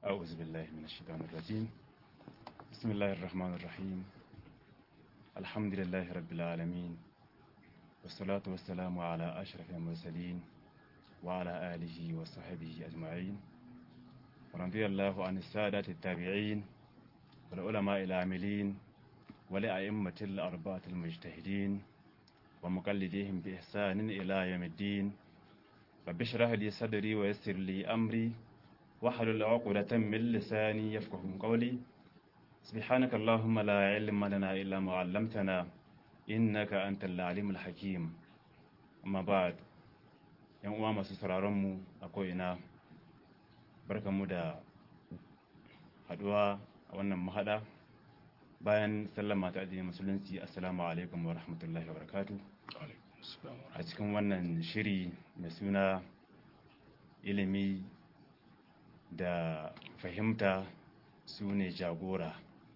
أعوذ بالله من الشيطان الرجيم بسم الله الرحمن الرحيم الحمد لله رب العالمين والصلاة والسلام على أشرف المرسلين وعلى آله وصحبه أجمعين ورضي الله عن السادة التابعين والعلماء العاملين ولأئمة الأربعة المجتهدين ومقلديهم بإحسان إلى يوم الدين رب اشرح لي صدري ويسر لي أمري واحلل عقدة من لساني يفقه قولي سبحانك اللهم لا علم لنا إلا ما علمتنا إنك أنت العليم الحكيم أما بعد yan uwa masu sauraronmu a ko'ina barkanmu da haduwa a wannan mahada bayan sallama ta addinin musulunci assalamu alaikum wa rahmatullahi wa barakatu a cikin wannan shiri mai suna ilimi da fahimta su ne jagora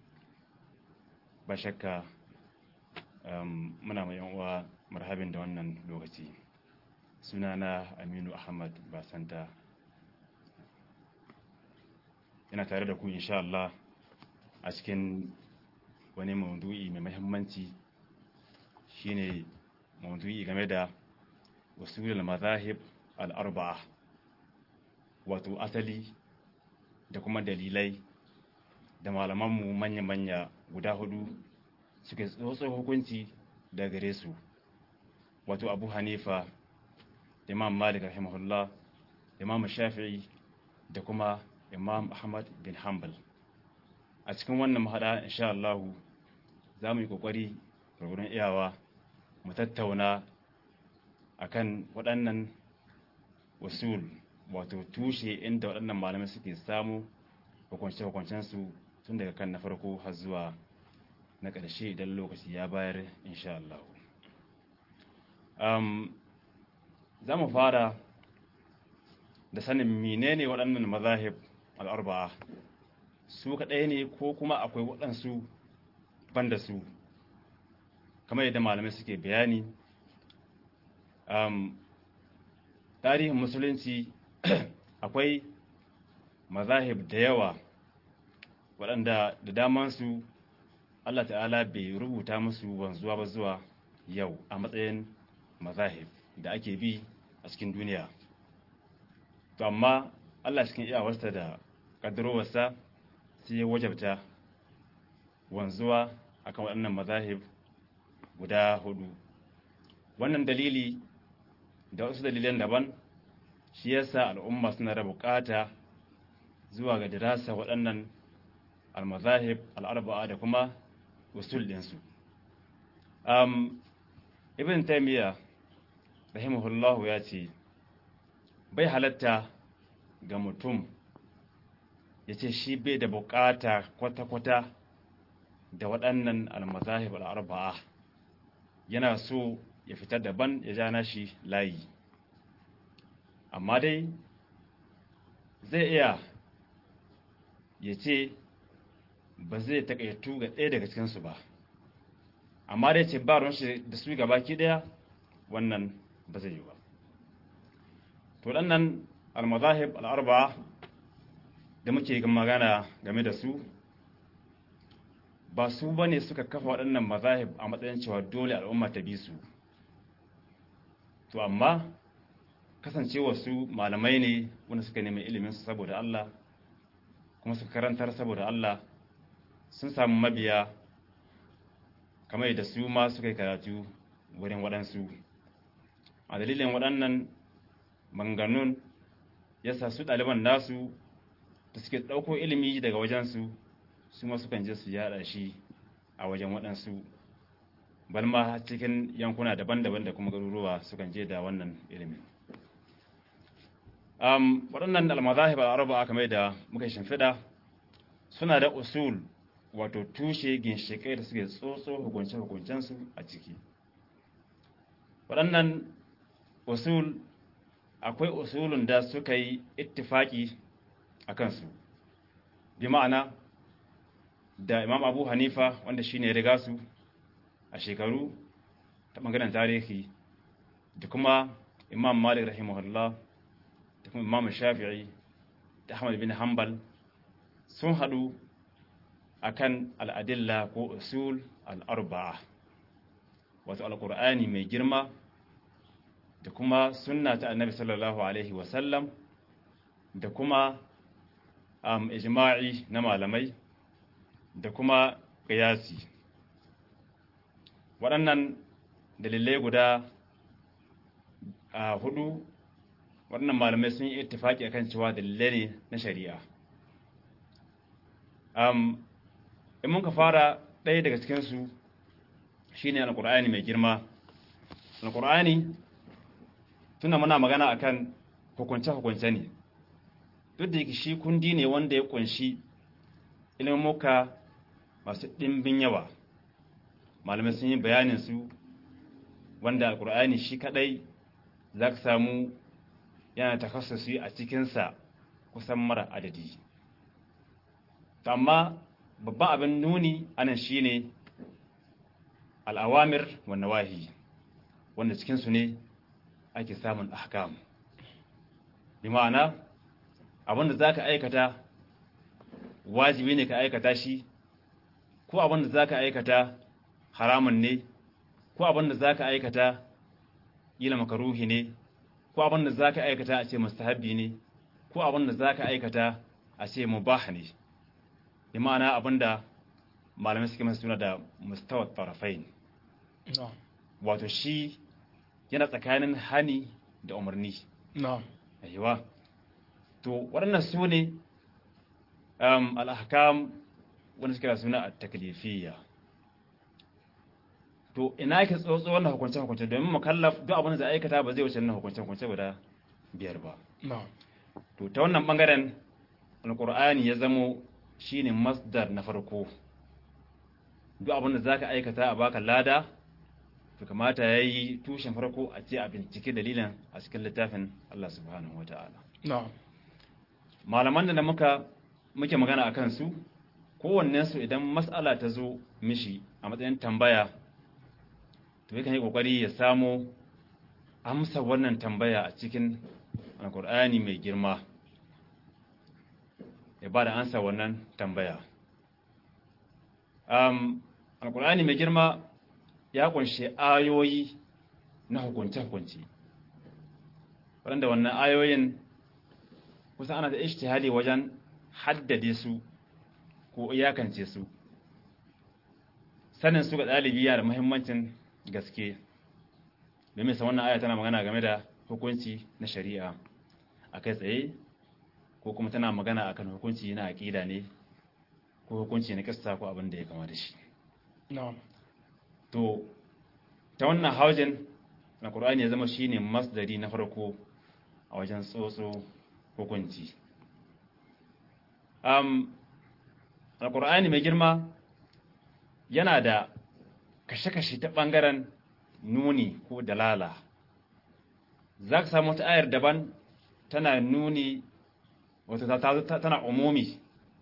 ba shakka muna mai uwa marhabin da wannan lokaci sunana aminu ahmad basanta yana tare da ku insha Allah a cikin wani maudu'i mai mahimmanci shine maudu'i game da usulul mazahib al-arba'a wato asali da kuma dalilai da malamanmu manya-manya guda hudu suke tsotso hukunci da gare su wato abu hanifa imam malik rahimahullah imam shafi'i da kuma imam ahmad bin hanbal a cikin wannan mahada insha Allah za mu yi kokari gurgurun iyawa mu tattauna akan waɗannan usul wato tushe inda waɗannan malamai suke samu hukunce-hukuncensu tun daga kan na farko har zuwa na ƙarshe idan lokaci ya bayar insha Allah za mu fara da sanin menene waɗannan mazahib al'arba'a su kaɗai ne ko kuma akwai waɗansu banda su kamar yadda malamai suke bayani tarihin musulunci akwai mazahib da yawa waɗanda da damansu Allah ta'ala bai rubuta musu wanzuwa ba zuwa yau a matsayin mazahib da ake bi a cikin duniya to amma Allah cikin iyawarsa da ƙaddarowarsa sai ya wajabta wanzuwa akan waɗannan mazahib guda hudu wannan dalili da wasu dalilan daban shi yasa al'umma suna da bukata zuwa ga dirasa waɗannan al-mazahib al-arba'a da kuma usul ɗinsu um, ibn taymiya rahimahullahu ya ce bai halatta ga mutum ya ce shi bai da bukata kwata-kwata da waɗannan al-mazahib al-arba'a yana so ya fitar daban ya ja nashi layi amma dai zai iya ya ce ba zai takaitu ga ɗaya daga cikinsu ba amma dai ce ba shi da su gaba ki ɗaya wannan ba zai yi ba to ɗannan almazahib al'arba da muke magana game da su ba su ba ne suka kafa waɗannan mazahib a matsayin cewa dole al'umma ta bi su to amma kasancewa su malamai ne wanda suka nemi iliminsu saboda Allah kuma suka karantar saboda Allah sun samu mabiya kamar yadda su ma suka yi karatu wurin waɗansu a dalilin waɗannan manganun ya sa su ɗaliban nasu da suke ɗauko ilimi daga wajensu su ma sukan je su yaɗa shi a wajen waɗansu balma cikin yankuna daban-daban da kuma garuruwa sukan je da wannan ilimin um, waɗannan almazahib al'arba kamar da muka shimfiɗa suna da usul wato tushe ginshiƙai da suke tsotso hukunce-hukuncensu a ciki waɗannan usul akwai usulun da suka yi ittifaki a kansu bi ma'ana da imam abu hanifa wanda shine ya riga su a shekaru ta ɓangaren tarihi da kuma imam malik rahimahullah da kuma imam shafi'i da ahmad bin hanbal sun haɗu akan al'adilla ko usul al'arba'a wato alƙur'ani mai girma da kuma sunna ta annabi sallallahu alaihi wasallam da kuma um, ijma'i na malamai da kuma ƙiyasi waɗannan dalilai guda a hudu waɗannan malamai sun yi ittifaki akan cewa dalilai ne na shari'a um, in muka fara ɗaya daga cikinsu shine alƙur'ani mai girma alƙur'ani tuna muna magana akan hukunce-hukunce ne duk da yake shi kundi ne wanda ya kunshi ilmuka masu ɗimbin yawa malamai sun yi bayanin su wanda alkur'ani shi kadai za ka samu yana takassusi a cikinsa kusan mara adadi amma babban abin nuni anan shi ne al'awamir wa nawahi wanda cikinsu ne ake samun ahkam bi ma'ana abinda za ka aikata wajibi ne ka aikata shi ko abinda za ka aikata haramun ne ko abinda za ka aikata ila makaruhi ne ko abinda za ka aikata a ce mustahabbi ne ko abinda za ka aikata a ce mubah ne bi ma'ana abinda malamai suke masu suna da mustawar tarafai wato shi yana tsakanin hani da umarni aiwa to waɗannan su ne al'ahkam wanda suke da suna a taklifiyya to ina yake tsotso wannan hukunce-hukunce domin mukallaf duk abin da zai aikata ba zai wuce wannan hukunce-hukunce guda biyar ba to ta wannan bangaren alkur'ani ya zamo shine masdar na farko duk abin da zaka aikata a baka lada to kamata yayi tushen farko a ce a bincike dalilin a cikin littafin Allah subhanahu wataala malaman da muka muke magana akan su kowannen su idan mas'ala ta zo mishi a matsayin tambaya to yakan yi kokari ya samo amsa wannan tambaya a cikin alkur'ani mai girma ya ba da ansa wannan tambaya um, alkur'ani mai girma ya kunshi ayoyi na hukunce-hukunce waɗanda wannan ayoyin kusan ana da ishtihali wajen haddade su ko iyakance su sanin su ga ɗalibi yana da muhimmancin gaske domin sa wannan aya tana magana game da hukunci na shari'a a kai tsaye ko kuma tana magana akan hukunci na aƙida ne ko hukunci na kasta ko abin da ya kama da shi to ta wannan haujin na ƙur'ani ya zama shine masdari na farko a wajen tsotso hukunci um, alƙur'ani mai girma yana da kashe-kashe ta ɓangaren nuni ko dalala za ka samu wata ayar daban tana nuni wata tana umumi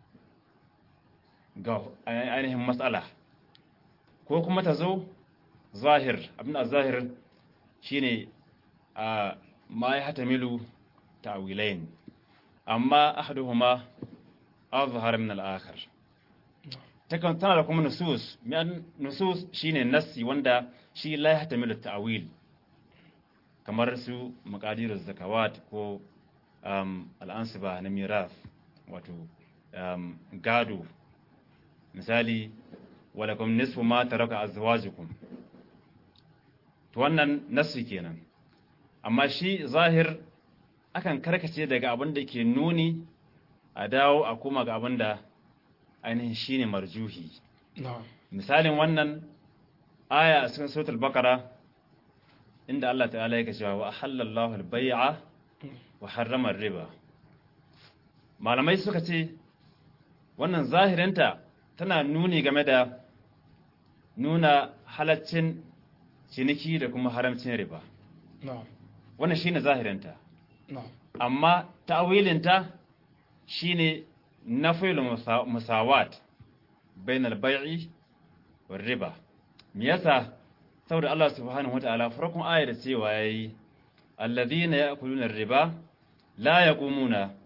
ga ainihin matsala ko kuma ta zo zahir abin a zahir shine a ma ya hata milu ta'wilain amma ahaduhuma azhar min al-akhar takan tana da kuma nusus mi'an nusus shine nassi wanda shi la yahtamilu ta'wil kamar su maqadir zakawat ko um, al'ansiba na miraf wato um, gado misali walakum nisfu ma taraka azwajukum to wannan nassi kenan amma shi zahir akan karkace daga abin da ke nuni a dawo a kuma ga abin da ainihin shine marjuhi misalin wannan aya a cikin suratul baqara inda Allah ta'ala yake cewa wa halallahu al-bai'a wa harrama ar-riba malamai suka ce wannan zahirinta tana nuni game da nuna halaccin ciniki da kuma haramcin riba wannan shine zahirinta amma ta'wilinta shine nafil musawat bainal bai'i war riba me yasa saboda Allah subhanahu wataala farkon ayar cewa yayi alladhina ya'kuluna ar-riba la yaqumuna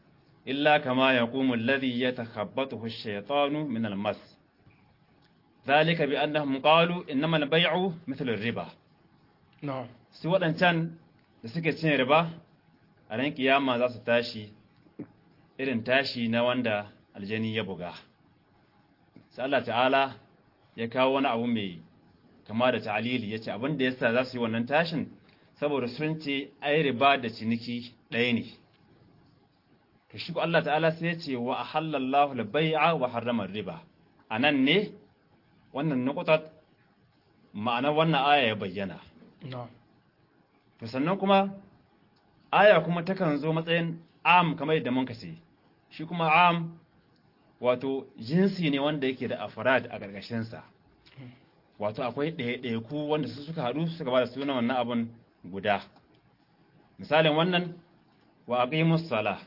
illa kama yaqumu alladhi yatakhabbathu ash-shaytanu min al-mas dhalika bi annahum qalu innama al-bay'u mithlu ar-riba na'am su waɗancan da suke cin riba a ran kiyama za su tashi irin tashi na wanda aljani ya buga sai Allah ta'ala ya kawo wani abu mai kama da ta'alili yace abin da yasa za su yi wannan tashin saboda sun ce ai riba da ciniki ɗaya ne to shi ko Allah ta'ala sai ya ce wa ahallallahu al-bai'a wa harrama riba anan ne wannan nuqtat ma'anar wannan aya ya bayyana na'am to sannan kuma aya kuma takan zo matsayin am kamar yadda mun kace shi kuma am wato jinsi ne wanda yake da afrad a ƙarƙashinsa wato akwai ɗaya-ɗaya wanda su suka haɗu suka ba da sunan wannan abun guda misalin wannan wa aqimus sala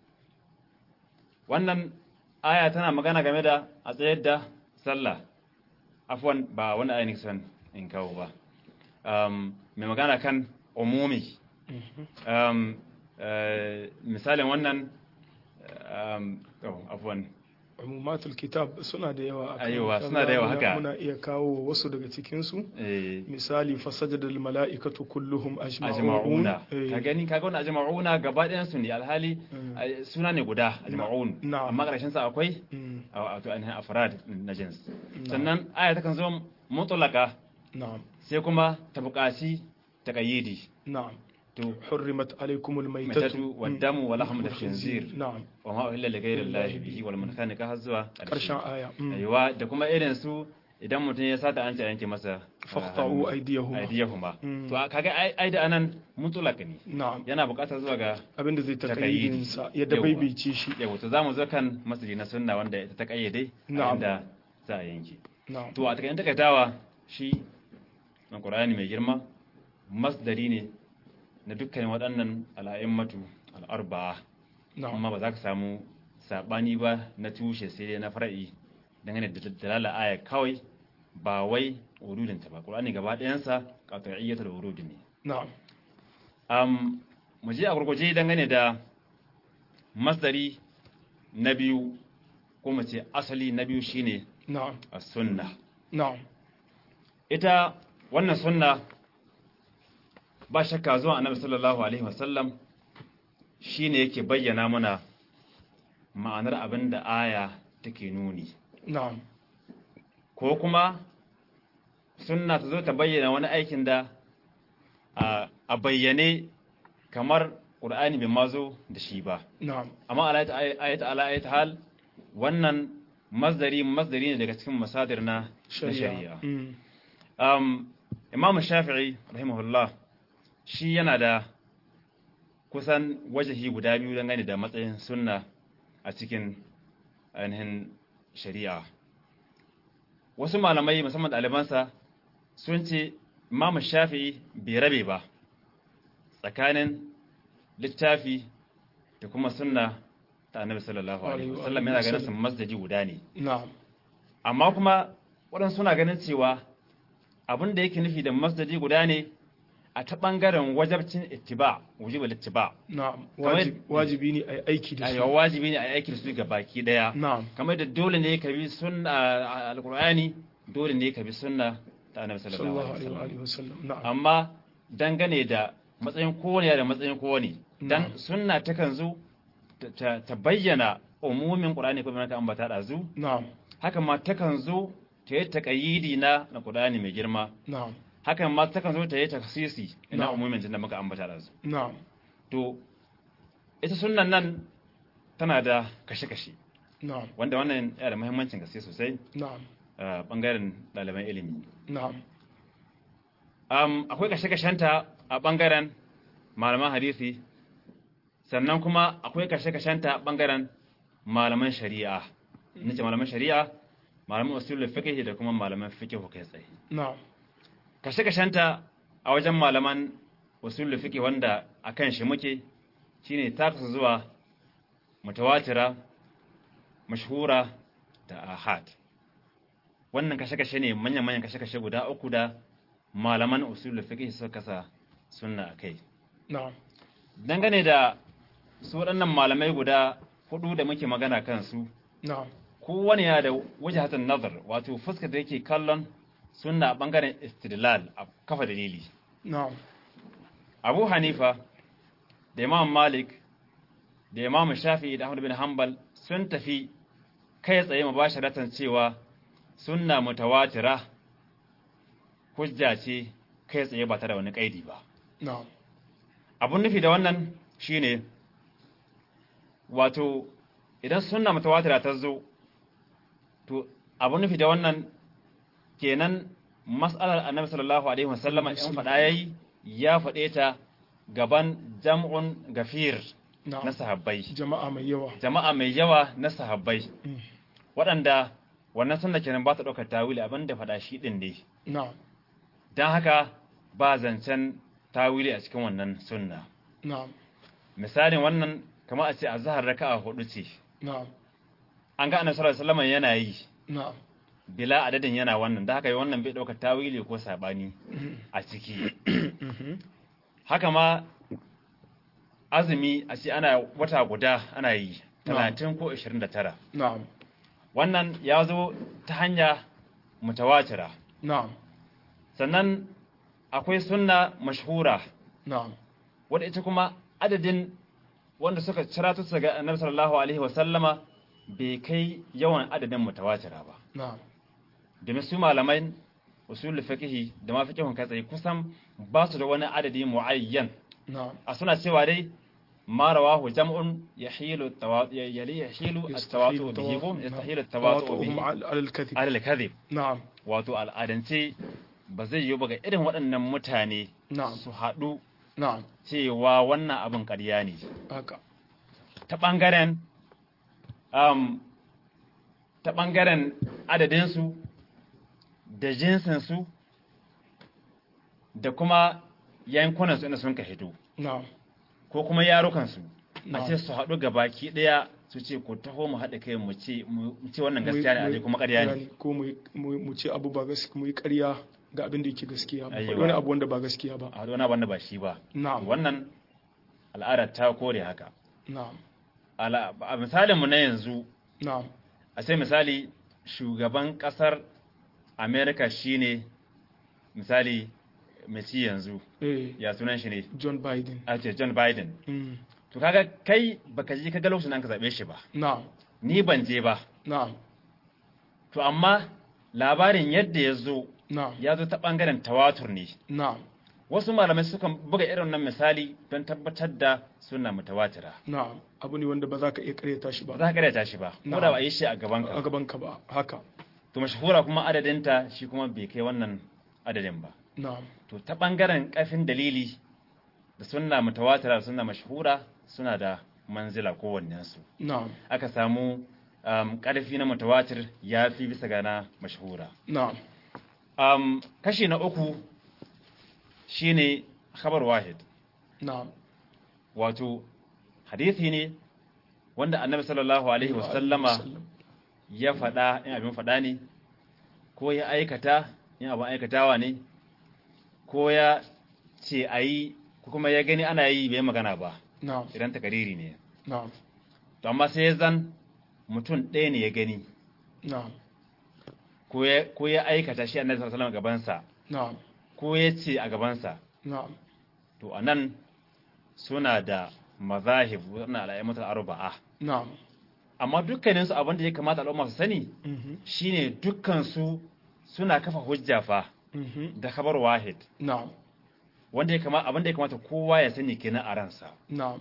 wannan aya tana magana game da a tsayar da sallah afwan ba wani aya ne son in kawo ba um, mai magana kan umumi um, uh, misalin wannan um, oh, afwan umumatul kitab suna da yawa akan Aiwa, kan suna da yawa muna- haka. muna iya kawo wasu daga cikin su eh, misali fasajadal mala'ikatu kulluhum ajma'un ajma'una Eh, ka gani kaga wannan ajma'una gaba ɗayan su ne alhali Mm. eh, suna ne guda ajma'un na'am. amma ƙarshen sa akwai mm, a wato ainihin afrad na jins Na'am. sannan aya takan zo mutlaka na'am sai kuma ta buƙaci taqayyidi na'am to حرمت عليكم الميتة maitatu waddamu wa lahmu khinzir نعم wa ma uhilla li ghayri llahi bihi wal munkhaniqa har zuwa ƙarshen aya mm. aiwa da kuma irin su idan mutum ya sata an ce a yanke masa faqta'u aydiyahuma aydiyahuma Mm. to kaga ai ai da anan mutlaq ne na'am yana buƙatar zuwa ga abinda zai Takayyidi. takayyidin sa yadda Yawwa. baibaice shi yawa to zamu zo kan masjidi na sunna wanda ita ta kayyade Na'am. inda za a yanke na'am to a takaitan takaitawa shi na Qur'ani mai girma masdari ne na dukkan waɗannan al'a'immatu al'arba'a na'am amma ba za ka samu sabani ba na tushe sai dai na far'i dangane da dalala aya kawai ba wai urudinta ba Qur'ani gaba ɗayansa qat'iyyatul urud ne na'am um, mu je a gurguje dangane da masdari na biyu ko mu ce asali na biyu shine na'am as-sunna na'am ita wannan sunna ba shakka zuwa annabi sallallahu alaihi wasallam shine yake bayyana mana ma'anar abin da aya take nuni na'am ko kuma sunna ta zo ta bayyana wani aikin da a a bayyane kamar ƙur'ani bai mazo da shi ba na'am amma ayat ala ayat hal wannan masdari masdari ne daga cikin masadir na na shari'a shari'a Mm. um, imam shafi'i rahimahullah shi yana da kusan wajahi guda biyu dangane da matsayin sunna a cikin ainihin shari'a wasu malamai musamman ɗalibansa sun ce imam shafi'i bai rabe ba tsakanin littafi da kuma sunna ta annabi sallallahu alaihi Alaihi wa wasallam yana ganin su sallam. masdaji guda ne na'am amma kuma waɗansu suna ganin cewa abin da yake nufi da masdadi guda ne a ta ɓangaren wajabcin ittiba wujibul ittiba na'am Kamar- Wajib- wajibi ne a yi aiki da ayywa su wajibi ne a yi aiki da su ga baki daya na'am kamar da dole ne ka bi sunna alqur'ani dole ne ka bi sunna ta annabi sallallahu sallallahu alaihi alaihi wasallam wa sallam na'am amma dangane da matsayin kowane da matsayin kowane dan Na'am. sunna takan zo ta- ta ta bayyana umumin qur'ani ko mai ambata da zu na'am haka ma takan zo ta yi taƙayyidi na na Qur'ani mai girma na'am hakan ma takan zo ta yi taksisi na Na'am. umumin da muka ambata da su na'am to ita sunnan nan tana da kashe-kashe na'am wanda wannan yana da muhimmancin gaske sosai na'am a bangaren ɗaliban ilimi na'am um, akwai kashe-kashenta a bangaren malaman hadisi sannan kuma akwai kashe-kashenta a bangaren malaman shari'a nace malaman shari'a malaman usulul fiqh da kuma malaman fiqh kai tsaye na'am kashe-kashenta a wajen malaman usulul fiqh wanda akan shi muke shine taksu zuwa mutawatira mashhura da ahad wannan kashe-kashe ne manyan-manyan kashe-kashe guda uku da malaman usulul fiqh suka kasa sunna akai na'am dangane da su waɗannan malamai guda hudu da muke magana kansu na'am kowane yana da wajhatan nazar wato fuskar da yake kallon sunna a bangaren istidlal a kafa dalili na'am Abu Hanifa da Imam Malik da Imam Shafi'i da Ahmad bin Hanbal sun tafi kai tsaye mubasharatan cewa sunna mutawatira hujja ce kai tsaye ba tare da wani kaidi ba na'am abun nufi da wannan shine wato idan sunna mutawatira ta zo to abun nufi da wannan kenan mas'alar annabi sallallahu alaihi wasallama in faɗa yayi ya faɗe ta gaban jam'un gafir na na'am sahabbai jama'a mai yawa jama'a mai yawa na sahabbai Mm. waɗanda wannan sunna kenan ba ta ɗaukar tawili abin da faɗa shi ɗin ne na'am don haka ba zancen tawili a cikin wannan sunna na'am misalin wannan kamar a ce a zahar raka'a hudu ce na'am an ga annabi sallallahu alaihi wasallam yana yi na'am bila adadin yana wannan da haka wannan bai ɗaukar tawili ko sabani Mhm. a ciki Mhm. haka ma azumi a ce ana wata guda ana yi talatin ko ashirin da tara na'am wannan ya zo ta hanya mutawatira na'am sannan akwai sunna mashhura na'am wadda ita kuma adadin wanda suka ciratu su ga annabi sallallahu alaihi wa sallama bai kai yawan adadin mutawatira ba na'am domin su malamai usul fiqhi da ma fiqhun kai tsaye kusan ba su da wani adadi muayyan na'am a suna cewa dai ma rawahu jam'un yahilu tawatu yali yahilu at-tawatu bihi ko yastahilu at-tawatu bihi ala al-kadhib ala al-kadhib na'am wato al'adance ba zai yi ba ga irin waɗannan mutane na'am su haɗu na'am cewa wannan abin ƙarya ne haka ta ɓangaren um, ta ɓangaren adadinsu da jinsinsu da kuma yankunansu inda sun ka hito na'am ko kuma yarukansu a na'am ce su haɗu ga baki ɗaya su ce ku taho mu haɗa kai mu ce mu ce wannan Mu yi- gaskiya ne mu a yi- kuma ƙarya ne yani, ko mu yi- mu yi- mu ce abu ba gaskiya mu yi ƙarya ga abin da yake gaskiya ba Aiwa. wani abu wanda ba gaskiya ba a haɗu wani abin da ba shi ba na'am wannan al'adar ta kore haka na'am Ala- a misalin mu na yanzu na'am a sai misali shugaban kasar america shine misali mai ci yanzu eh ya sunan shi ne John Biden a ce john biden mm. to kaga kai baka je kaga lokacin da an ka zabe shi ba na'am ni ban je ba na'am to amma labarin yadda ya zo na'am ya zo ta bangaren tawatur ne na'am wasu malamai sukan buga irin nan misali don tabbatar da suna mutawatira na'am abu ne wanda ba za ka iya karyata shi ba ba za ka karyata shi ba ko Na'am. da ba a yi shi a gaban a ka gaban ka ba haka to mashahura kuma adadinta shi kuma bai kai wannan adadin ba na'am to ta ɓangaren ƙarfin dalili da sunna mutawatira da sunna mashhura suna da manzila kowannensu na'am aka samu um, ƙarfi na mutawatir ya fi bisa ga na mashhura na'am um, kashi na uku shine khabar wahid na'am wato hadisi ne wanda annabi sallallahu alaihi wasallama Wasallam. ya faɗa in abin faɗa ne ko ya aikata in abin aikatawa ne ko ya ce a yi ko kuma ya gani ana yi bai magana ba na'am idan takariri ne na'am to amma sai ya zan mutum ɗaya ne ya gani na'am ko ya ko ya aikata shi annabi sallallahu alaihi wasallam gabansa na'am ko ya ce a gabansa na'am to anan suna da mazahib wannan al'ayyatul arba'a na'am amma dukkaninsu abin da ya kamata al'umma su sani mhm shine dukkan su suna kafa hujja fa mhm da khabar wahid na'am wanda ya kamata abin da ya kamata kowa ya sani kenan a ransa na'am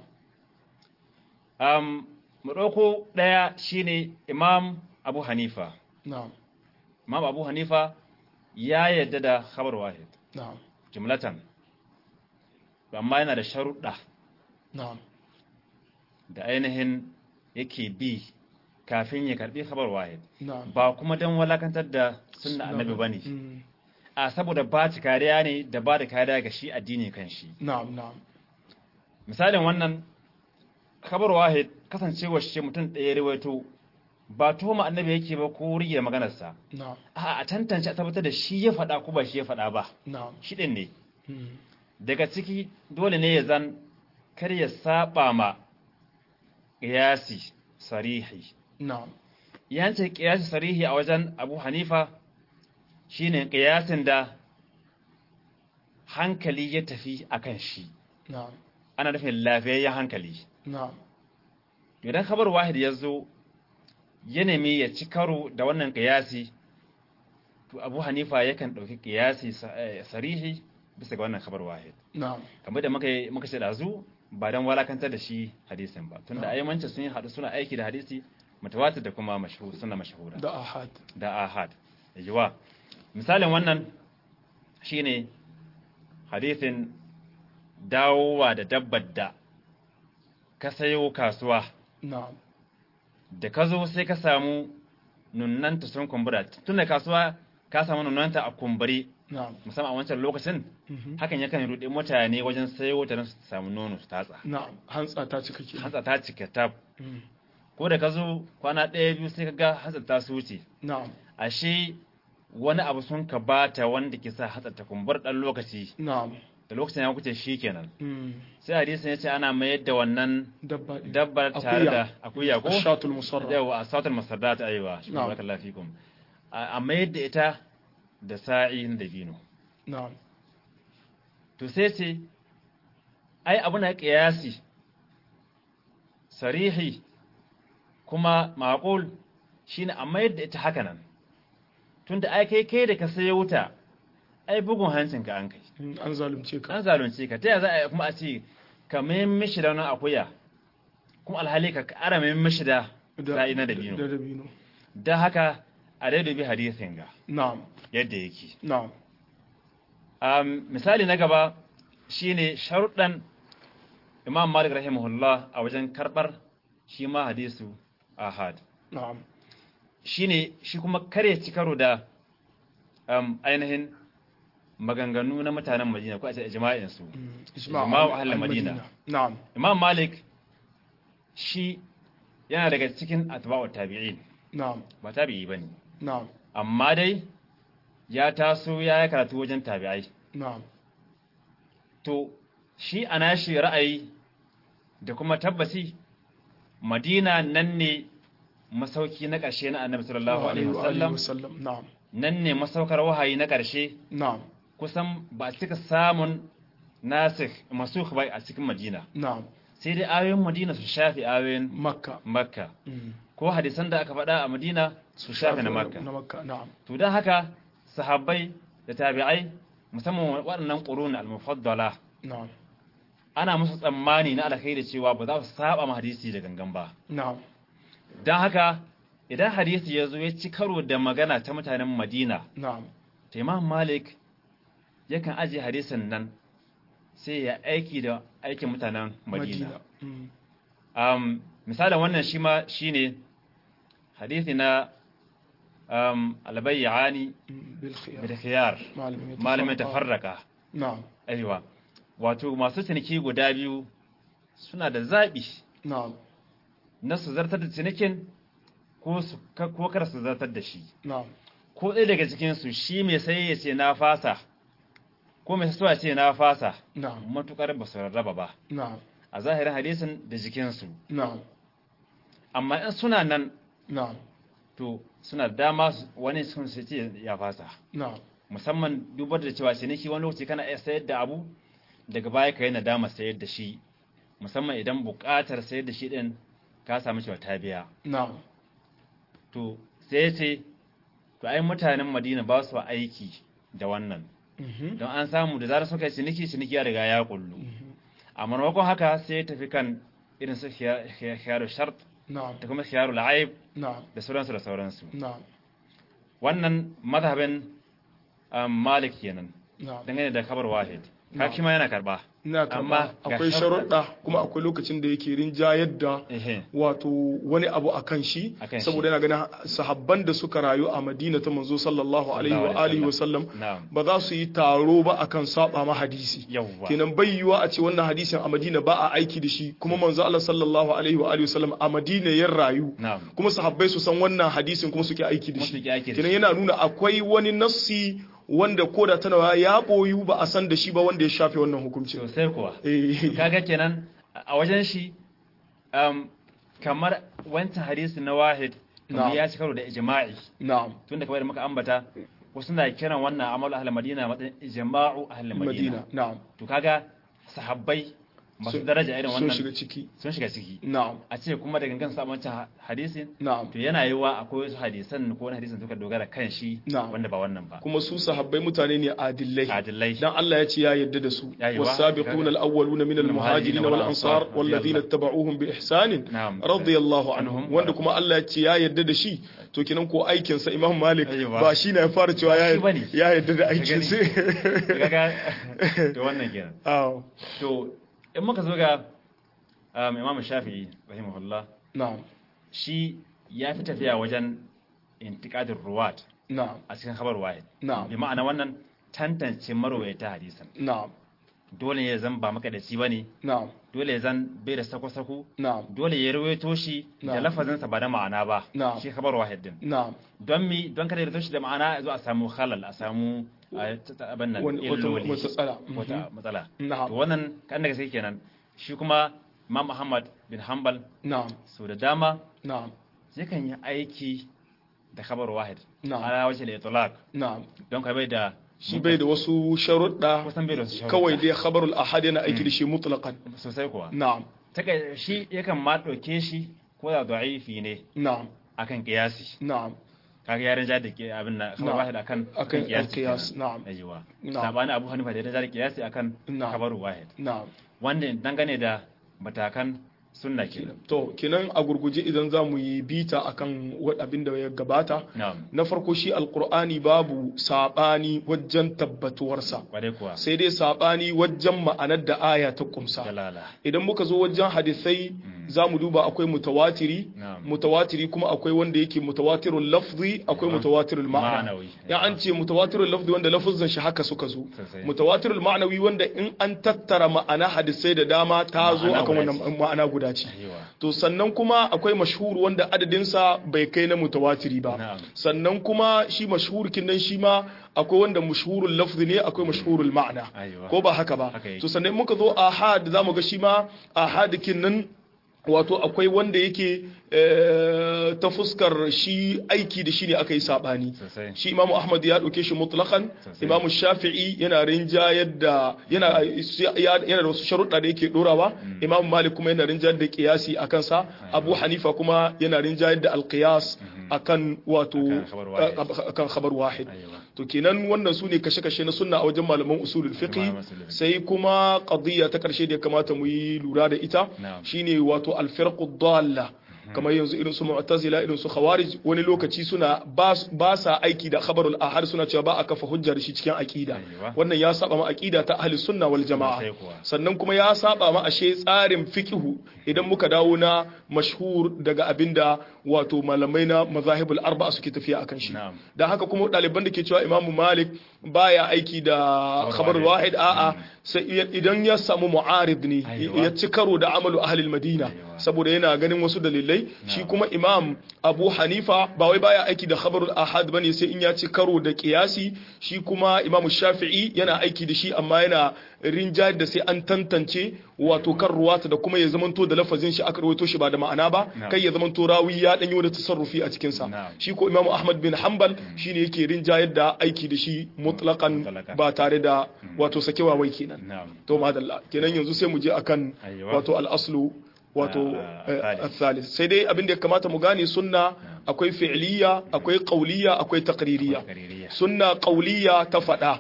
um mu dauko daya shine imam abu hanifa na'am imam abu hanifa ya yadda da khabar wahid na'am jumlatan amma yana da sharuɗa na'am da ainihin yake bi kafin ya karbi khabar wahid na'am ba kuma dan walakantar da sunna annabi bane Mm. a saboda ba ci kariya ne da ba da kariya ga shi addini kan shi na'am na'am misalin wannan khabar wahid kasancewa shi mutum ɗaya rawaito ba tuhuma annabi yake ba ko rige maganarsa na'am a a tantance a tabbatar da shi ya faɗa ko ba shi ya faɗa ba na'am shi ɗin ne Mm. daga ciki dole ne ya zan kar ya saba ma ƙiyasi sarihi na'am yance qiyasi sarihi a wajen Abu Hanifa shine qiyasin da hankali ya tafi akan shi na'am ana nufin lafiyayyen hankali na'am idan khabar wahid ya zo ya nemi ya ci karo da wannan qiyasi to Abu Hanifa yakan dauki qiyasi sa- eh, sarihi bisa ga wannan khabar wahid na'am kamar da muka yi- muka ce dazu ba dan walakantar da shi hadisin ba tunda ayyamanci sun haɗu suna aiki da hadisi mutawatir da kuma mashhur suna mashhura da ahad da ahad yawa misalin wannan shine hadisin dawowa da dabbar da ka sayo kasuwa na'am da ka zo sai ka samu nunnanta sun kumbura tun da kasuwa ka samu nunnanta a kumbure na'am musamman a wancan lokacin mhm, hakan yakan ruɗe mutane wajen sayo ta don su samu nono su tatsa na'am hantsa ta cika ke hantsa ta cika tab Mm, ko da ka zo kwana ɗaya biyu sai ka ga hantsa ta su wuce na'am ashe wani abu sun ka bata wanda ke sa hatsa ta kumbar ɗan lokaci na'am da lokacin ya wuce shi kenan mm, sai hadisin ya ce ana mayar da wannan dabba ɗin. dabbar tare Akuya. da akuya ko ashatul musarra yawa a sautar masarda ta aiwa shi Na'am. ba kalla fikum a a mayar da ita da sa'in da bino na'am to sai ce ai abu na kiyasi sarihi kuma maqul shine a mayar da ita haka nan tunda ai kai kai da ka sayo wuta ai bugun hancin ka an kai Mm, an zalunce ka an zalunce ka ta yaya za a yi kuma a ce ka mai mishi da wani akuya kuma alhali ka ƙara mai mishi da sa'i na da dabino dabino don haka a dai dubi hadisin ga na'am yadda yake na'am um, misali na gaba shine sharuɗan imam malik rahimahullah a wajen karɓar shi ma hadisu ahad na'am shine shi kuma kare ci karo da um, ainihin maganganu na mutanen madina ko a ce ijma'insu Mm, Ijma'u al- ahlul al-Madina. Madina. na'am imam malik shi yana daga cikin atba'ut tabi'in na'am ba tabi'i bane na'am amma dai ya taso ya yi karatu wajen tabi'ai na'am to shi ana shi ra'ayi da kuma tabbasi madina nan ne masauki na ƙarshe na annabi sallallahu alaihi wa alihi wasallam wasallam na'am nan ne masaukar wahayi na ƙarshe na'am kusan ba a cika samun nasikh masukh ba a cikin madina na'am sai dai ayoyin madina su shafi ayoyin makka makka Mm. ko hadisan da aka faɗa a madina su shafi na makka na makka na'am to don haka sahabbai da tabi'ai musamman waɗannan ƙurun al-mufaddala na'am ana musu tsammani na alkhairi cewa ba za su saba ma hadisi da gangan ba na'am don haka idan hadisi ya zo ya ci karo da magana ta mutanen madina na'am ta imam malik yakan ajiye hadisin nan sai ya aiki da aikin mutanen madina Mm. um, misalin wannan shi ma shi ne hadisi na um, albayyani Mm, bil khiyar bil khiyar malamin malamin tafarraka na'am aiwa wato masu ciniki guda biyu suna da zaɓi na'am na su zartar da cinikin ko su ka- ko kar su zartar da shi na'am ko ɗaya daga cikin su shi mai sai ya ce na fasa ko mai sai ya ce na fasa na'am matukar ba su rarraba ba na'am a zahirin hadisin da jikinsu na'am amma in suna nan na'am to suna da dama su- wani sun su ce ya fasa na'am musamman dubar da cewa ciniki wani lokaci kana iya sayar da abu daga baya ka yi nadama sayar da shi musamman idan buƙatar sayar da shi ɗin ka samu cewa ta biya na'am to sai ya ce to ai mutanen madina ba su aiki da wannan Mhm. don an samu da zarar suka yi ciniki ciniki ya riga ya kullu Mhm. a maimakon haka sai ya tafi kan irin su khiya- khiya- khiyaru shart na'am da kuma khiyaru la'aib na'am da sauransu da sauransu na'am wannan mazhabin um, malik kenan na'am dangane da kabar wahid Na'am. kaki ma yana karba ina Amma karba ga akwai sharuɗa- sharuɗa kuma akwai lokacin da yake rinjayar da ehe wato wani abu a kan shi Akan shi. saboda yana ganin sahabban da suka rayu a madina ta manzo sallallahu alaihi wa alihi wa sallam na'am ba za su yi taro ba akan saba ma hadisi yawwa kenan bai yiwa a ce wannan hadisin a madina ba a aiki da shi kuma manzo Allah sallallahu alaihi wa alihi wa sallam a madina ya rayu na'am kuma sahabbai su san wannan hadisin kuma suke aiki da Kuma shi suke aiki da kenan shi. yana nuna akwai wani nassi wanda koda tana ya boyu ba a san da shi ba wanda ya shafe wannan hukuncin sosai kuwa eh kaga kenan a wajen shi um, kamar wancan hadisi na wahid kamar Na'am. ya ci karo da ijma'i na'am tunda kamar da muka ambata wasu na kiran wannan amalu ahlul madina matsayin ijma'u ahlul madina madina na'am to kaga sahabbai masu Sun- daraja irin sun wannan shiga ciki sun shiga ciki na'am a ce kuma da gangan sa wancan hadisin na'am to yana yiwa akwai wasu hadisan ko wani hadisin suka dogara kan shi Na'am. wanda ba wannan ba kuma su sahabbai mutane ne adillai adillai dan Allah ya ce ya yarda da su Ya yi wa- wasabiquna al-awwaluna min al-muhajirin wal ansar wal ladina tabauhum bi ihsan Na'am. radiyallahu anhum Anhum. wanda kuma Allah ya ce ya yarda da shi to kenan ko aikin sa Imam Malik Ya yi wa- ba shi ne ya fara cewa ya Shi bane. ya yarda da aikin gani. sa kaga to wannan kenan aw to in muka zo ga um, Imam Shafi'i rahimahullah na'am shi ya fi tafiya wajen intiqadir ruwat na'am a cikin khabar wahid Na'am. bi ma'ana wannan tantance marwayata hadisan na'am dole ya zan ba makadaci bane na'am dole ya zan bai da sako-sako na'am dole ya rawaito shi da Na'am. lafazinsa ba da ma'ana ba Na'am. shi khabar wahid din na'am don mi don kada ya rawaito shi da ma'ana zo a samu halal a samu a, ta- ta- abin nan Wani- wata illoli matsala. wata Mhm. matsala Na'am. to wannan kan daga sai kenan shi kuma Imam Ahmad bin Hanbal na'am so da dama na'am yakan yi aiki da khabar wahid Na'am. ala wajhi al-itlaq na'am don kai bai da shi bai da wasu sharuɗa kusan bai da wasu sharuɗa. kawai dai khabarul ahad yana aiki da shi mutlaqan sosai kuwa na'am Taka shi yakan ma ɗauke shi ko da da'ifi ne na'am akan kiyasi na'am kaga yaran ja da ke abin nan khabar Na'am. wahid akan akan kiyasi al-qiyas kenan. na'am aiwa Na'am. sabani Abu Hanifa da ya ja da kiyasi akan Na'am. khabar wahid na'am wanda dangane da matakan sunna kenan to kenan a gurguje idan za mu yi bita akan wa- abin da ya gabata na'am na farko shi alkur'ani babu saɓani wajen tabbatuwarsa kwarai kuwa sai dai saɓani wajen ma'anar da aya ta kumsa jalala idan muka zo wajen hadisai za mu duba akwai mutawatiri Na'am. mutawatiri kuma akwai wanda yake mutawatirul lafzi akwai Na'am. mutawatirul ma'ana Ma'anawi. ya an ce mutawatirul lafzi wanda lafuzan shi haka suka zo Sosai. mutawatirul ma'anawi wanda in an tattara ma'ana hadisai da dama ta zo Ma'ana akan guda wannan ma'ana guda ce aiwa to sannan kuma akwai mashhur wanda adadinsa bai kai na mutawatiri ba Na'am. sannan kuma shi mashhur kin nan shi ma akwai wanda mashhurul lafzi ne akwai mashhurul ma'ana Aiwa. ko ba haka ba Haka yake. to sannan muka zo ahad zamu ga shi ma ahad kin nan wato akwai wanda yake eh, ta fuskar shi aiki da shi ne aka yi sabani sosai shi imamu ahmad ya ɗauke shi mutlaqan Sosai. imamu shafi'i yana rinjayar da yana yana da wasu sharuɗa da yake ɗorawa imamu malik kuma yana rinjayar da qiyasi akan sa abu hanifa kuma yana rinjayar da alqiyas akan wato Akan khabar wahid. akan khabar wahid aiwa to kenan wannan su ne kashe-kashe na sunna a wajen malaman usulul fiqh Malaman usulul fiqh. sai kuma qadiyya ta karshe da ya kamata mu yi lura da ita Na'am. shine wato al-firqu dalla kamar yanzu irin su mu'tazila irin su khawarij wani lokaci suna ba ba sa aiki da khabarul ahad suna cewa ba a kafa hujja da shi cikin aqida Aiwa. wannan ya saba ma aqida ta ahli sunna wal jamaa Sosai kuwa. sannan kuma ya saba ma ashe tsarin fiqhu idan muka dawo na mashhur daga abinda wato malamai na mazahibul arba'a suke tafiya akan shi Na'am. dan haka kuma ɗaliban da ke cewa imamu malik baya aiki da khabar wahid. wahid a'a sai iya- idan ya samu mu'arid ne Aiwa. ya ci karo da amalu ahlil madina Aiwa. saboda yana ganin wasu dalilai shi kuma imam abu hanifa ba wai baya aiki da khabarul ahad bane sai in ya ci karo da qiyasi shi kuma imamu shafi'i yana aiki da shi amma yana rinjayar da sai an tantance wato kan ruwata da kuma ya zamanto da lafazin shi aka rawaito shi ba da ma'ana ba Na'am. kai ya zamanto rawi ya danyo da tasarrufi a cikin sa Na'am. shi ko imamu ahmad bin hanbal shine yake rinjayar da aiki da shi mutlaqan Mutlaqan. ba tare da wato sakewa wai kenan na'am to madalla kenan yanzu sai mu je akan Aiwa. wato al-aslu wato Ah, eh, al-thalith. al-thalith sai dai abin da ya kamata mu gane sunna akwai fi'liya akwai qawliya akwai taqririya Taqririya. sunna qawliya ta fada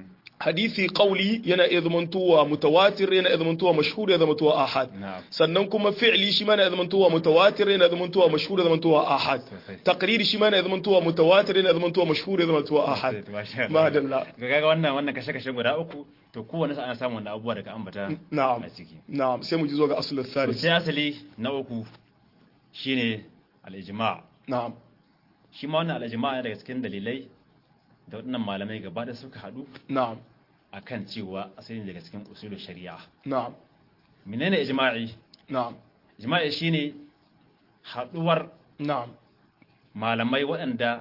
hadisi qawli yana iya zamantowa mutawatir yana iya zamantowa mashhur yana zamantowa ahad Na'am. sannan kuma fi'li shi ma yana iya zamantowa mutawatir yana iya zamantowa mashhur yana zamantowa ahad Sosai. taqriri shi ma yana iya zamantowa mutawatir yana iya zamantowa mashhur yana zamantowa ahad Masha Allah. madalla ga kaga wannan wannan kashe-kashe guda uku to kowanne sa ana samun wannan abubuwa daga ambata na'am a ciki na'am sai mu ji zo ga aslul to thalith sai asali na uku shine al-ijma' na'am shi ma wannan al-ijma' daga cikin dalilai da waɗannan malamai gaba da suka haɗu na'am akan cewa asali ne daga cikin usulul shari'a na'am menene ijma'i na'am ijma'i shine haɗuwar na'am malamai waɗanda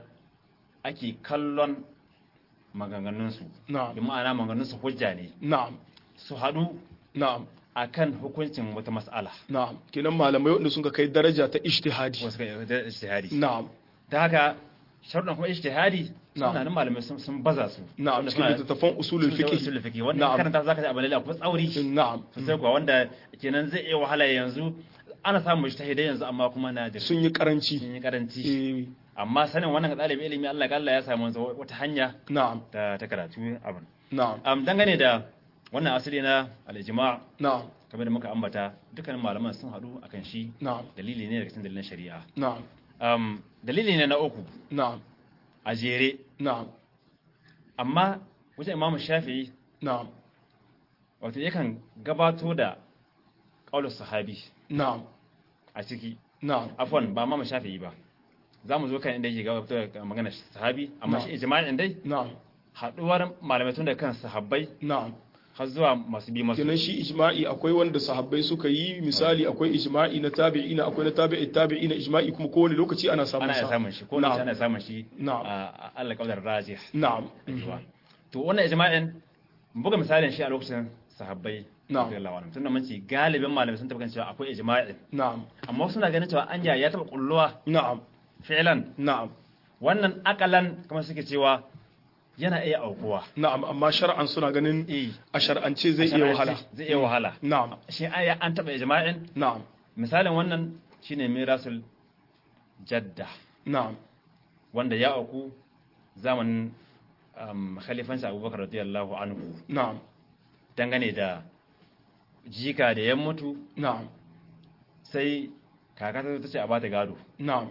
ake kallon maganganunsu na'am bi ma'ana maganganunsu hujja ne na'am su haɗu na'am akan hukuncin wata mas'ala na'am kenan malamai wanda sun ka kai daraja ta ijtihadi wasu ga ijtihadi na'am ta haka sharuɗan kuma ijtihadi Na'am. suna nan malamai sun sun baza su na'am Wanda cikin suna- littattafan usulul sun fiqh usulul fiqh wanda Na'am. in karanta zaka ji abin da kuma tsauri na'am sosai kuwa wanda kenan zai iya wahala yanzu ana samun ijtihadai yanzu amma kuma na da sun yi karanci sun yi karanci eh amma sanin wannan ga ɗalibin ilimi Allah ga Allah ya samu wanzu wata hanya na'am ta ta karatu abin na'am am dangane da wannan asali na al-ijma' na'am kamar da muka ambata dukkanin malaman sun haɗu akan shi na'am dalili ne daga cikin dalilan shari'a na'am um, dalili ne na uku na'am a jere na'am amma wajen imamu shafi'i na'am wato yakan gabato da ƙaunar sahabi na'am a ciki na'am afwan ba imamu shafi'i ba za mu zo kan inda yake gabato da magana sahabi amma Na'am. shi ijma'in dai na'am haɗuwar malamai tun da kan sahabbai na'am har zuwa masu bi masu kenan shi ijma'i akwai wanda sahabbai suka yi misali akwai ijma'i na tabi'ina akwai na tabi'i tabi'ina ijma'i kuma kowane lokaci ana samun ana iya sa samun shi ko Na'am. da ana samun shi Na'am. a a Allah kaudar rajih na'am Aiwa. to wannan ijma'in mun buga misalin shi a lokacin sahabbai Na'am. radiyallahu anhum tunda mun ce galibin malamai sun tabbata cewa akwai ijma'in na'am amma wasu na ganin cewa anya ya taba kulluwa na'am fi'lan na'am wannan akalan kamar suke cewa yana iya aukuwa na'am amma shar'an suna ganin eh a shar'ance zai iya wahala zai iya wahala na'am shi aya an taba ijma'in na'am misalin wannan shine mirasul jadda na'am wanda ya auku zamanin um, khalifansa abubakar radiyallahu anhu na'am dangane da jika da ya mutu na'am sai kaka ta ce a bata gado na'am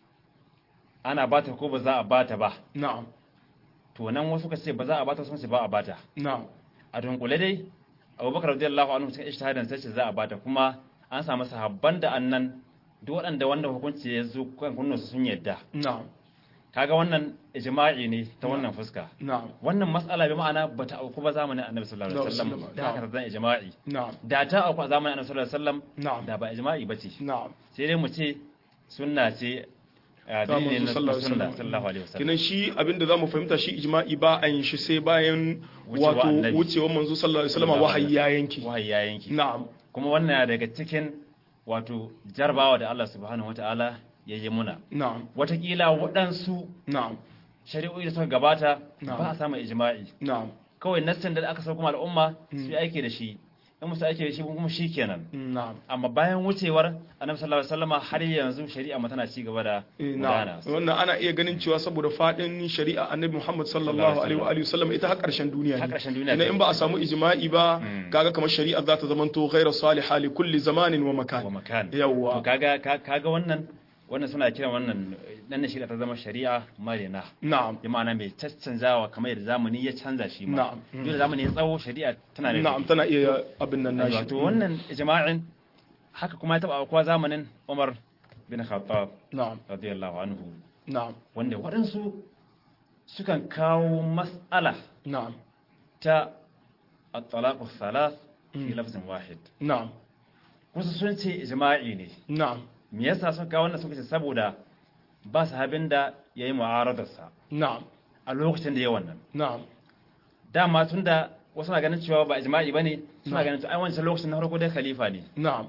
ana bata ko ba za a bata ba na'am to nan wasu ka ce ba za a bata sun ce ba a bata na'am a dunkule dai abubakar radiyallahu anhu cikin ijtihadin sai ce za a bata kuma an samu sahabban da annan duk waɗanda wanda hukunci ya zo kan kunnu sun yadda na'am kaga wannan ijma'i ne ta wannan fuska na'am wannan mas'ala bi ma'ana bata auku ba zamanin annabi sallallahu alaihi wasallam Sallallahu da haka alaihi zan ijma'i na'am da ta auku a zamanin annabi sallallahu alaihi wasallam na'am da ba ijma'i bace na'am sai dai mu ce sunna ce a Ta dalilin manzo na sallallahu alaihi sunna wasallam. sallallahu alaihi wasallam kinan shi abinda zamu fahimta shi ijma'i ba a yin shi sai bayan Wucewa wato annabi. wucewar manzo sallallahu alaihi wasallam wahayi ya yanki wahayi ya yanki na'am kuma wannan na daga cikin wato jarbawa da Allah subhanahu wataala ya yi muna na'am watakila waɗansu na'am shari'o'i da suka gabata Na'am. ba a samun ijma'i na'am kawai nassin da aka sauko ma al'umma su yi aiki da shi in musu aiki da shi kuma shi kenan na'am amma bayan wucewar annabi sallallahu alaihi wasallama har yanzu shari'a ma tana ci gaba da Eh, gudana na'am wannan ana iya ganin cewa saboda fadin shari'a annabi Muhammad sallallahu alaihi wa alihi wasallam ita har karshen duniya Har ne ƙarshen duniya Ina ce. in ba a samu ijma'i ba Mm. kaga kamar shari'a za ta zamanto ghayra salihah li kulli zamanin wa wa makan makan Yawwa. to kaga ka- kaga wannan wannan suna kiran wannan dan shari'a ta zama shari'a marina na'am bi ma'ana mai caccanzawa kamar yadda zamani ya canza shi ma Na'am. duk da zamani ya tsawo shari'a tana da na'am tana iya abin nan nashi wato wannan ijma'in haka kuma ya taba aukuwa zamanin Umar bin Khattab na'am radiyallahu anhu na'am wanda waɗansu sukan kawo mas'ala na'am ta at-talaq thalath fi Mm. lafzin wahid na'am kusa sun ce ijma'i ne na'am me yasa sun kawo wannan suka ce saboda ba sahabin da yayi mu'aradarsa na'am a lokacin da ya wannan na'am dama tunda wasu na ganin cewa ba ijma'i bane suna Na'am. ganin to ai wancan lokacin na farko dai khalifa ne na'am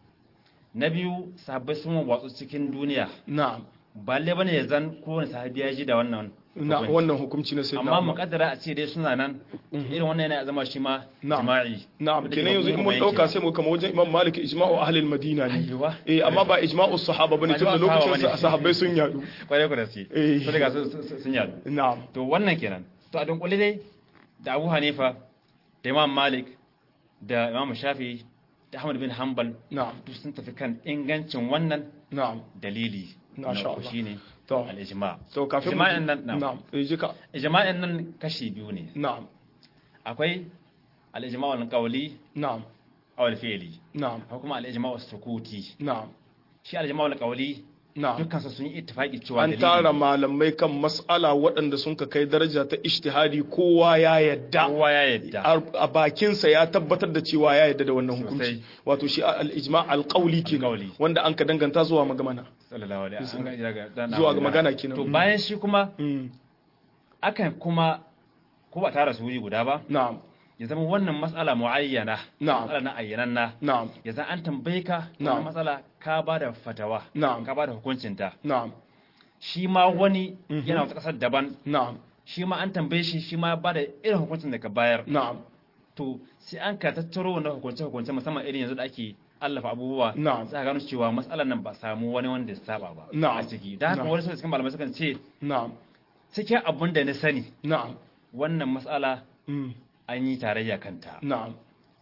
na biyu sahabbai sun watsu cikin duniya na'am ba lalle bane ya zan kowane sahabi ya ji da wannan na hukunci. wannan hukunci na sayyidina amma Umar. muƙaddara a ce dai suna nan irin wannan yana zama shi ma Na'am. jima'i na'am Wanda kenan ke yanzu in kuma mun yanke. dauka sai mu kama wajen Imam Malik ijma'u ahli al-Madina ne Aiwa. eh amma ba ijma'u sahaba bane Ba tunda ijma'u sahaba lokacin bane. sa sahabbai sun yadu kwarai ku da su Eh. su daga su- su- sun yadu na'am to wannan kenan to a dunkule dai da Abu Hanifa da Imam Malik da Imam Shafi da Ahmad bin Hanbal na'am duk sun tafi kan ingancin wannan na'am dalili Masha na uku Allah. shine to al-ijma' to kafin mu ijma'in nan na'am. na'am eh jika ijma'in nan kashi biyu ne na'am akwai al-ijma' al-qawli na'am aw al-fi'li na'am akwai kuma al-ijma' as-sukuti na'am shi al-ijma' al-qawli na'am dukkan su sun yi ittifaqi cewa an dalili tara malamai kan mas'ala waɗanda sun ka kai daraja ta ijtihadi kowa ya yadda kowa ya yadda a bakinsa ya tabbatar da cewa ya yadda da wannan Sosai. hukunci wato shi al-ijma' al-qawli kenan Al-qawli. wanda an ka danganta zuwa magamana sallallahu alaihi wasallam Zuwa ga magana kenan. to Mm. bayan shi kuma mm. akan kuma ko ba tara su wuri guda ba na'am ya zama wannan matsala muayyana Na'am. matsala na ayyananna na'am ya zan an tambaye ka Na'am. wannan matsala ka ba da fatawa Na'am. ka ba da hukuncinta na'am shi ma wani Mhm. yana wata ƙasar daban na'am shi ma an tambaye shi shi ma ba da irin hukuncin da ka bayar na'am to sai an ka tattaro wannan hukunce hukunce musamman irin yanzu da ake allafa abubuwa Na'am. za ka gano cewa matsalar nan ba samu wani wanda ya saba ba Na'am. a ciki da haka Na'am. wani cikin malamai sukan ce na'am cikin abun da na sani na'am wannan matsala mm, an yi tarayya kanta na'am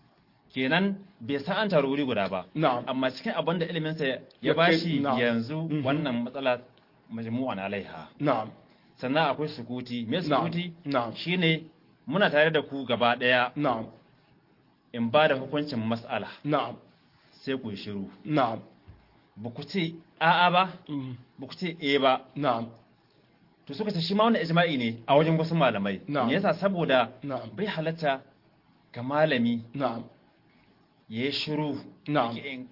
kenan bai san an taru wuri guda ba na'am amma cikin abin da iliminsa Ya ya kai- bashi na'am. yanzu Mhm. wannan matsala majmu'an alaiha na'am sannan akwai sukuti me na'am sukuti na'am shine muna tare da ku gaba daya na'am in ba da hukuncin mas'ala na'am sai ku yi shiru na'am ba ku ce a'a ba mm, ba ku ce eh ba na'am to suka ce shi ma wannan ijma'i ne a wajen wasu malamai Na'am. me yasa saboda na'am bai halatta ga malami na'am ya yi shiru Na'am.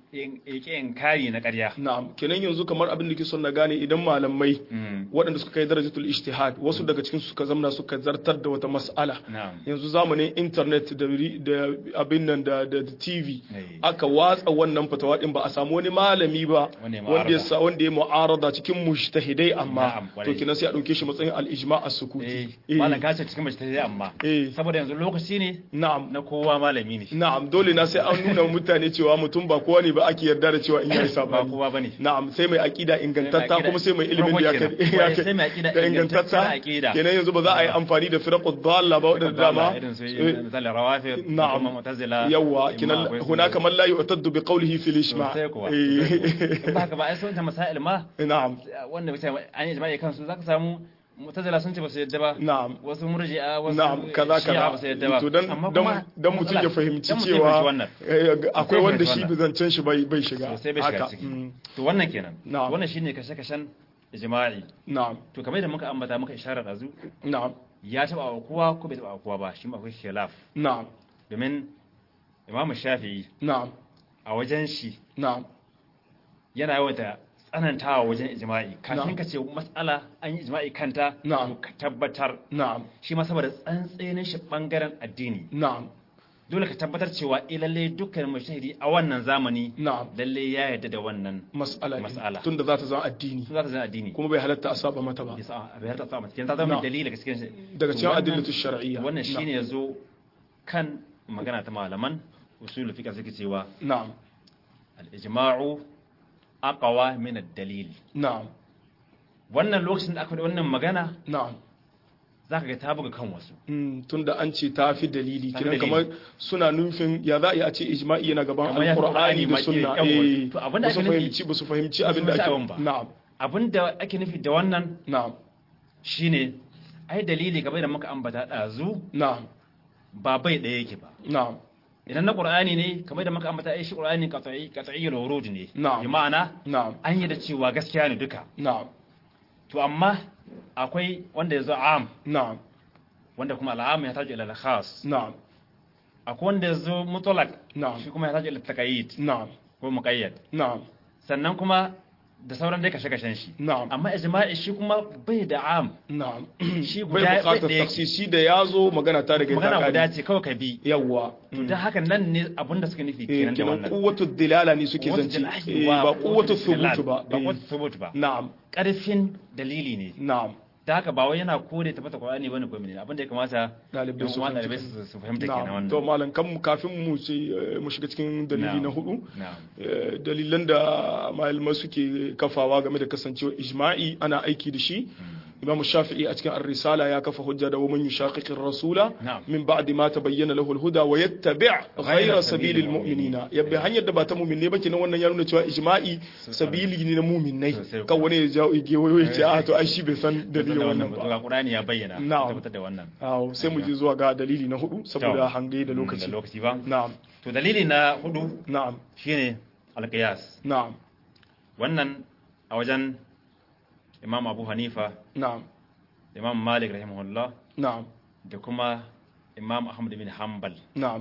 ya ƙi inkari na ƙarya na'am kenan yanzu kamar abin da ke son na gane idan malamai Mm, waɗanda suka kai darajatul ijtihad wasu daga cikin su suka zamna suka zartar da wata mas'ala na'am yanzu zamanin internet da ri- da abin nan da da da TV Eh. aka watsa wannan fatawa din ba a samu wani malami ba Wanda ya wanda ya mu'arada. sa wanda ya mu'arada cikin mujtahidai amma Na'am, to kwarai. kenan sai a dauke shi matsayin al-ijma' eh as-sukuti malam ka ce cikin mace ta yi amma eh saboda yanzu lokaci ne na'am na kowa malami ne na'am dole na sai an nuna wa mutane cewa mutum ba kowa ne ba ake yarda da cewa in yayi ba sabani kowa bane na'am sai mai aqida ingantatta aqida- kuma sai mai ilimin da ya farko kai kenan. ya kai- Sai mai aqida da ingantacciyar ingantatta aqida. kenan yanzu ba za a yi amfani da firaqud dalla ba wadanda dama irin su eh, misali rawafid na'am. kuma mu'tazila yawa imma kinan akwai su- hunaka man la yu'taddu bi qawlihi fil ijma' sosai kuwa Eh, in ba haka ba ai sun ta masail ma na'am wanda bisa an yi ijma'i kansu zaka samu mu'tazila sun ce ba su yadda ba na'am wasu murji'a wasu na'am kaza shi'a ba su yadda ba kaza to dan Amma dan kuma dan mutum ya matsala- fahimci dan mutum ya fahimci cewa wannan eh, akwai ya wanda fahimci shi wannan. bizancen shi bai bai shiga sosai bai shiga haka ciki mm, to wannan kenan Na'am. wannan shine kashe-kashen ijma'i na'am to kamar da muka ambata muka isharar dazu na'am ya taba wa kowa ko bai taba wa kowa ba shi ma akwai khilaf na'am domin imamu shafi'i na'am a wajen shi na'am yana yawata tsanantawa wajen ijma'i Na'am. kafin ka ce matsala an yi ijma'i kanta Na'am. to ka tabbatar na'am shi ma saboda tsantsenin shi bangaren addini na'am dole ka tabbatar cewa eh lalle dukkan mujtahidi a wannan zamani na'am lalle ya yarda da wannan mas'ala Mas'ala. ne tunda za ta zama addini su za ta zama addini kuma bai halatta a saba mata ba yasa a bayar ta sama cikin ta zama Na'am. dalili daga cikin shi daga To cikin wannan- adillatu shar'iyya wannan shine yazo kan magana ta malaman usul fiqh suke cewa na'am al-ijma'u aqwa min ad-dalil na'am wannan lokacin da aka faɗi wannan magana na'am zaka ga ta buga kan wasu Mm, tunda an ce ta fi dalili Ta fi kiran dalili. kamar suna nufin ya za a yi a ce ijma'i yana gaban Kamar ya fi alqur'ani Qur'ani da ma sunna ke- yawa. eh To abinda ba su ake nufi- fahimci ba su fahimci ba su abin da fahimci ake abin ba. na'am abinda ake nufi da wannan na'am shine ai dalili kamar da muka ambata dazu na'am ba bai ɗaya yake ba na'am idan na qur'ani ne kamar da muka ambata ai shi qur'ani qat'i qat'iyyul wurud ne Na'am. bi ma'ana na'am an yi da cewa gaskiya ne duka na'am to amma akwai wanda yazo am na'am wanda kuma al'am ya taji ila al-khas na'am akwai wanda yazo mutlaq na'am shi kuma ya taji ila taqayyid na'am ko muqayyad na'am sannan kuma da sauran dai kashe-kashen shi na'am amma ijma'i shi kuma bai da am na'am shi bai guda bukatar ɗaya- taksisi da ya zo magana ta daga magana ta guda kare ce kawai ka bi yawwa to dan haka nan ne abinda suka nufi eh kenan da kinan wannan quwwatu dilala ne suke Quwwatu zance dilal- eh wa- ba quwwatu dilal, thubut ba ba eh, quwwatu thubut ba na'am karfin dalili ne na'am da haka ba wai yana kore tabbata Qur'ani bane ko menene abinda ya kamata Dalibai yan su uwa fahimci dalibai kan- su su fahimta kenan na'am to wannan malam kan mu kafin mu ce eh, mu shiga cikin dalili Na'am. na hudu na'am eh, dalilan da malamai suke kafawa game da kasancewa ijma'i ana aiki da shi imam shafi'i a cikin ar-risala ya kafa hujja da waman yushaqiqi ar-rasula Na'am. min ba'di ma tabayyana lahu al-huda wa yattabi' ghayra sabili al-mu'minina yabbi hanyar da ba ta mu'minne ba kenan wannan ya nuna cewa ijma'i sabili ne na mu'minnai Sosai. kan wani ya jawo ige wayo ya ce a to ai shi bai san dalilin wannan ba ba ga Qur'ani ya bayyana Na'am. tabbatar da wannan awo sai mu je zuwa ga dalili na hudu saboda hange da lokaci da lokaci ba na'am to dalili na hudu na'am shine al-qiyas na'am wannan a wajen Imam Abu Hanifa na'am Imam Malik rahimahullah na'am da kuma Imam Ahmad bin Hanbal na'am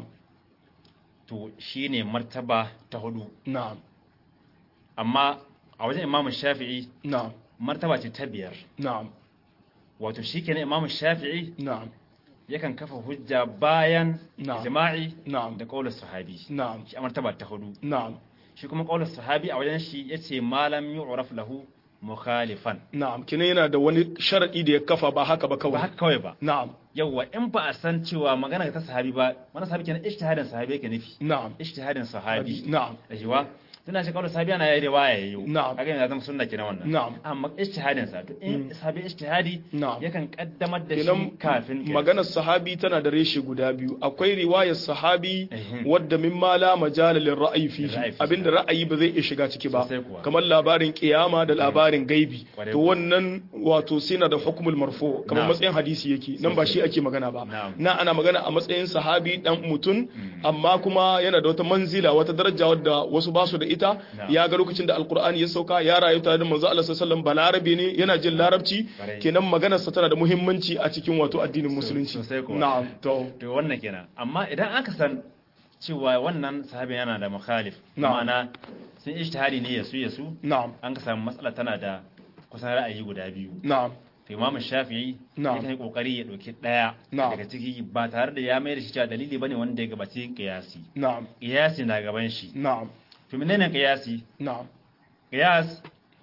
to shine martaba ta hudu na'am amma a wajen Imam Shafi'i na'am martaba ce ta biyar na'am wato shikenan Imam Shafi'i na'am yakan kafa hujja bayan Na'am. jima'i na'am da qaulus sahabi na'am shi a martaba ta hudu na'am shi kuma qaulus sahabi a wajen shi yace malam yu'raf lahu mukhalifan na'am kina yana da wani sharadi da ya kafa ba haka ba ba kawai haka kawai ba na'am yawwa in ba a san cewa magana ta sahabi ba wani sahabi kenan ijtihadin sahabi yake nufi na'am ijtihadin sahabi na'am ajiwa tana shi qaulus sahabi ana yayi riwaya yayi Na'am. kaga yana zama sunna kenan wannan Na'am. amma ijtihadin sa to in sahabi ijtihadi Na'am. yakan kaddamar da shi kenan kafin qiyas. maganar sahabi tana da reshe guda biyu akwai riwayar sahabi Ehem. wadda min ma la majala lil ra'ayi fihi Ra'ayi fihi. abinda ra'ayi ba zai iya shiga ciki ba Sosai kuwa. kamar labarin kiyama da labarin gaibi Kwarai to kuwa. wannan wato sai na da hukumul marfu kamar Na'am. matsayin hadisi yake nan ba shi ake magana ba Na'am. na ana magana a matsayin sahabi dan mutum amma kuma yana da wata manzila wata daraja wadda wasu ba su da ita Na'am. ya ga lokacin da alqur'ani ya sauka ya rayu tare da manzo Allah sallallahu alaihi wasallam balarabe ne yana jin larabci Kwarai. kenan maganarsa tana da muhimmanci a cikin wato addinin musulunci sosai kuwa. na'am to to wannan kenan amma idan aka san cewa wannan sahabin yana da mukhalif Na'am. ma'ana sun ijtihadi ne yasu yasu na'am an ka samu matsala tana da kusan ra'ayi guda biyu na'am to imamu shafi'i Na'am. yakan yi kokari ya dauki daya Na'am. daga ciki ba tare da ya mai da shi cewa dalili bane wanda ya gabaci qiyasi na'am qiyasi na gaban shi na'am to menene qiyasi na'am qiyas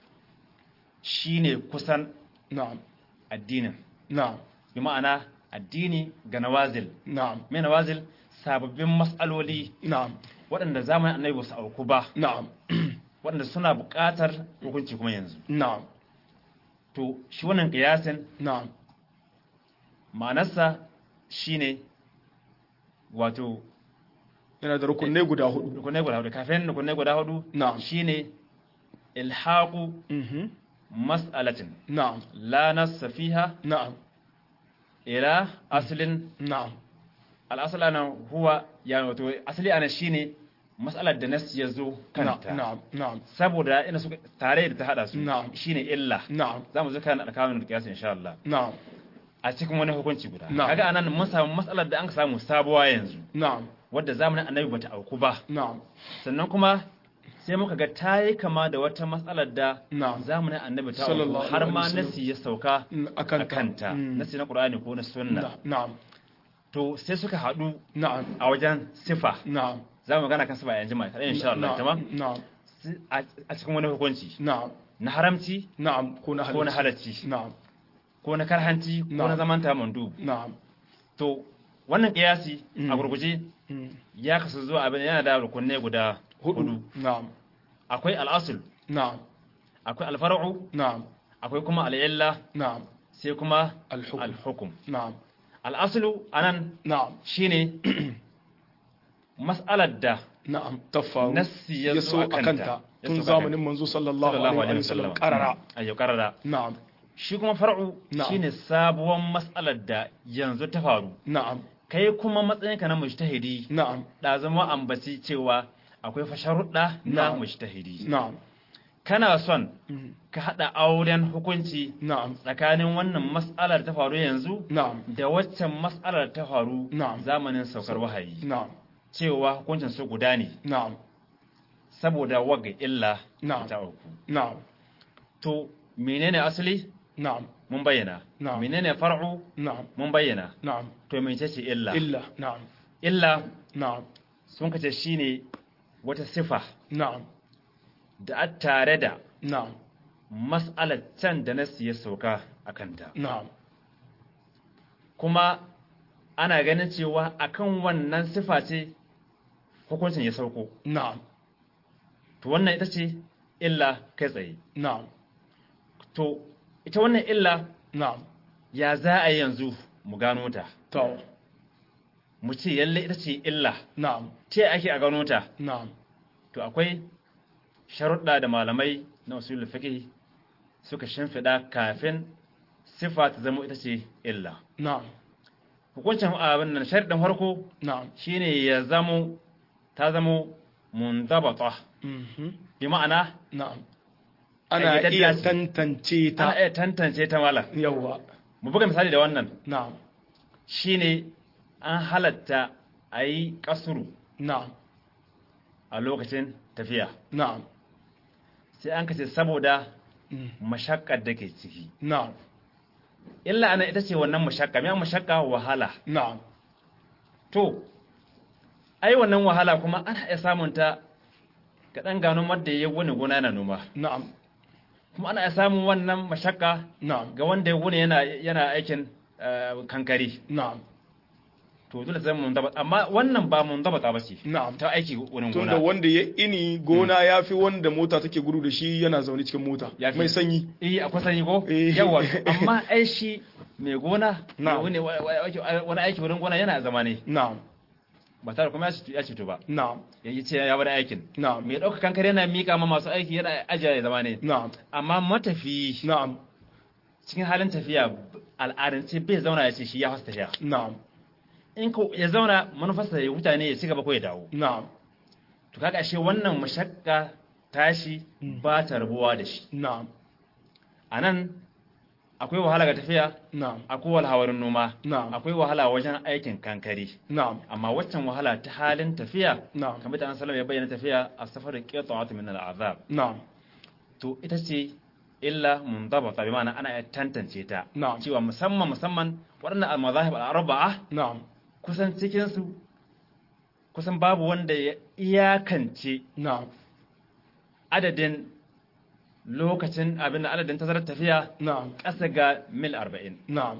shine kusan na'am addinin na'am bi ma'ana addini ga nawazil na'am me nawazil sababbin mas'aloli na'am waɗanda zamanin annabi ba su auku ba na'am waɗanda suna buƙatar hukunci kuma yanzu na'am to shi wannan ƙiyasin na'am ma'anarsa shine wato yana da rukunai guda hudu rukunai guda hudu kafin rukunai guda hudu Na'am. shine ilhaqu mhm mas'alatin na'am la nassa fiha na'am ila aslin na'am al-asl ana huwa ya wato asali ana shine mas'alar da nas ya zo kanta na'am na'am saboda ina suka tare da ta hada su Na'am. shine illa na'am za mu zo kan alƙawarin da kiyasi insha Allah na'am a cikin wani hukunci guda Na'am. kaga anan mun samu matsalar da an samu sabuwa yanzu na'am wadda zamanin annabi bata auku ba na'am sannan kuma sai muka ga ta yi kama da wata matsalar da na'am zamanin annabi ta auku Sallallahu har alaihi ma wasallam. nasi ya sauka Mm, a akanta kanta Mm. nasi na qur'ani ko na sunna Na- na'am to sai suka haɗu na'am a wajen sifa na'am za mu gana kan sifa yanzu mai kaɗai insha Allah tamam na'am Si- a a cikin wani hukunci na'am na haramci na'am ko na ko na halacci halacci na'am ko na karhanci ko Na'am. na zamanta mandu na'am to wannan kiyasi a Mm. gurguje Mm. ya kasu zuwa abin yana da rukunai guda hudu hudu na'am akwai al'asul na'am akwai alfar'u na'am akwai kuma al'illa na'am sai kuma alhukum alhukum na'am al'asulu anan na'am shine mas'alar da na'am tafaru nassi ya ya zo so a a kanta kanta Ya tun so a zamanin kanta. manzo sallallahu alaihi wa sallam qarara ayyo karara na'am shi kuma far'u Na'am. shine sabuwar mas'alar da yanzu ta faru na'am kai kuma matsayinka na mujtahidi na'am da zama ambaci cewa akwai fasharuɗa na Na'am. mujtahidi na'am kana son Mhm. ka haɗa auren hukunci na'am tsakanin wannan mas'alar ta faru yanzu na'am da waccan mas'alar ta faru Na'am. zamanin saukar wahayi na'am cewa hukuncin su guda ne na'am saboda waga illa Na'am. ta auku na'am to menene asali na'am mun bayyana Na'am. menene far'u na'am mun bayyana na'am to mece ce illa illa na'am illa na'am sun kace shine wata sifa na'am da a tare da na'am mas'alar can da nasi ya sauka a kanta na'am kuma ana ganin cewa akan wannan sifa ce hukuncin ya sauko na'am to wannan ita ce illa kai tsaye na'am to ita wannan illa na'am ya za a yi yanzu mu gano ta to mu ce yalle ita ce illa na'am ce ake a gano ta na'am to akwai sharuɗa da malamai na usulul fiqh suka shimfiɗa kafin sifa ta zama ita ce illa na'am hukuncin abin nan sharuɗin farko na'am shine ya zamo ta zamo mundabata mhm bi ma'ana na'am ana Ƙayyadadda iya ce. tantance ta ta iya tantance ta mala yawa mu buga misali da wannan na'am shine an halatta a yi kasuru na'am a lokacin tafiya na'am sai an kace saboda mm, mashakkar da ke ciki na'am illa ana ita ce wannan mashakka mai mashakka wahala na'am to ai wannan wahala kuma ana iya samun ta ga dan gano wanda ya wani gona yana noma na'am kuma ana iya samun wannan mashakka na'am ga wanda ya wuni yana yana aikin eh, kankari na'am to dole zai mun daba amma wannan ba mun daba ba ce na'am ta aiki wurin tunda gona wanda ya ini gona ya fi wanda mota take gudu da shi yana zaune cikin mota Ya fi. mai sanyi eh akwai sani ko Eh. yawa amma ai shi mai gona Na. mai wuni wa- wa- wa- wani aiki wurin gona yana zama ne na'am ba tare kuma ya ci- ya cito ba na'am ya yi ce ya bar aikin na'am mai ɗauka kankare yana miƙa ma masu aiki yana ajiya ya zama ne na'am amma matafi na'am cikin halin tafiya al'adance bai zauna ya ce shi ya fasa tafiya na'am in ko ya zauna manufarsa ya huta ne ya ci gaba ko ya dawo na'am to kaga ashe wannan mashakka tashi ba ta rabuwa da shi na'am a nan akwai wahala ga tafiya na'am akwai wahala noma na'am akwai wahala wajen aikin kankare na'am amma waccan wahala ta halin tafiya na'am kamar da an salama ya bayyana tafiya a safar qita'atu min al'azab na'am to ita ce illa mundabata bi ma'ana ana iya tantance ta na'am cewa musamman musamman waɗannan al-mazahib al-arba'a na'am kusan cikin su kusan babu wanda ya iyakance na'am adadin lokacin abin da adadin tazarar tafiya na'am ƙasa ga mil 40 na'am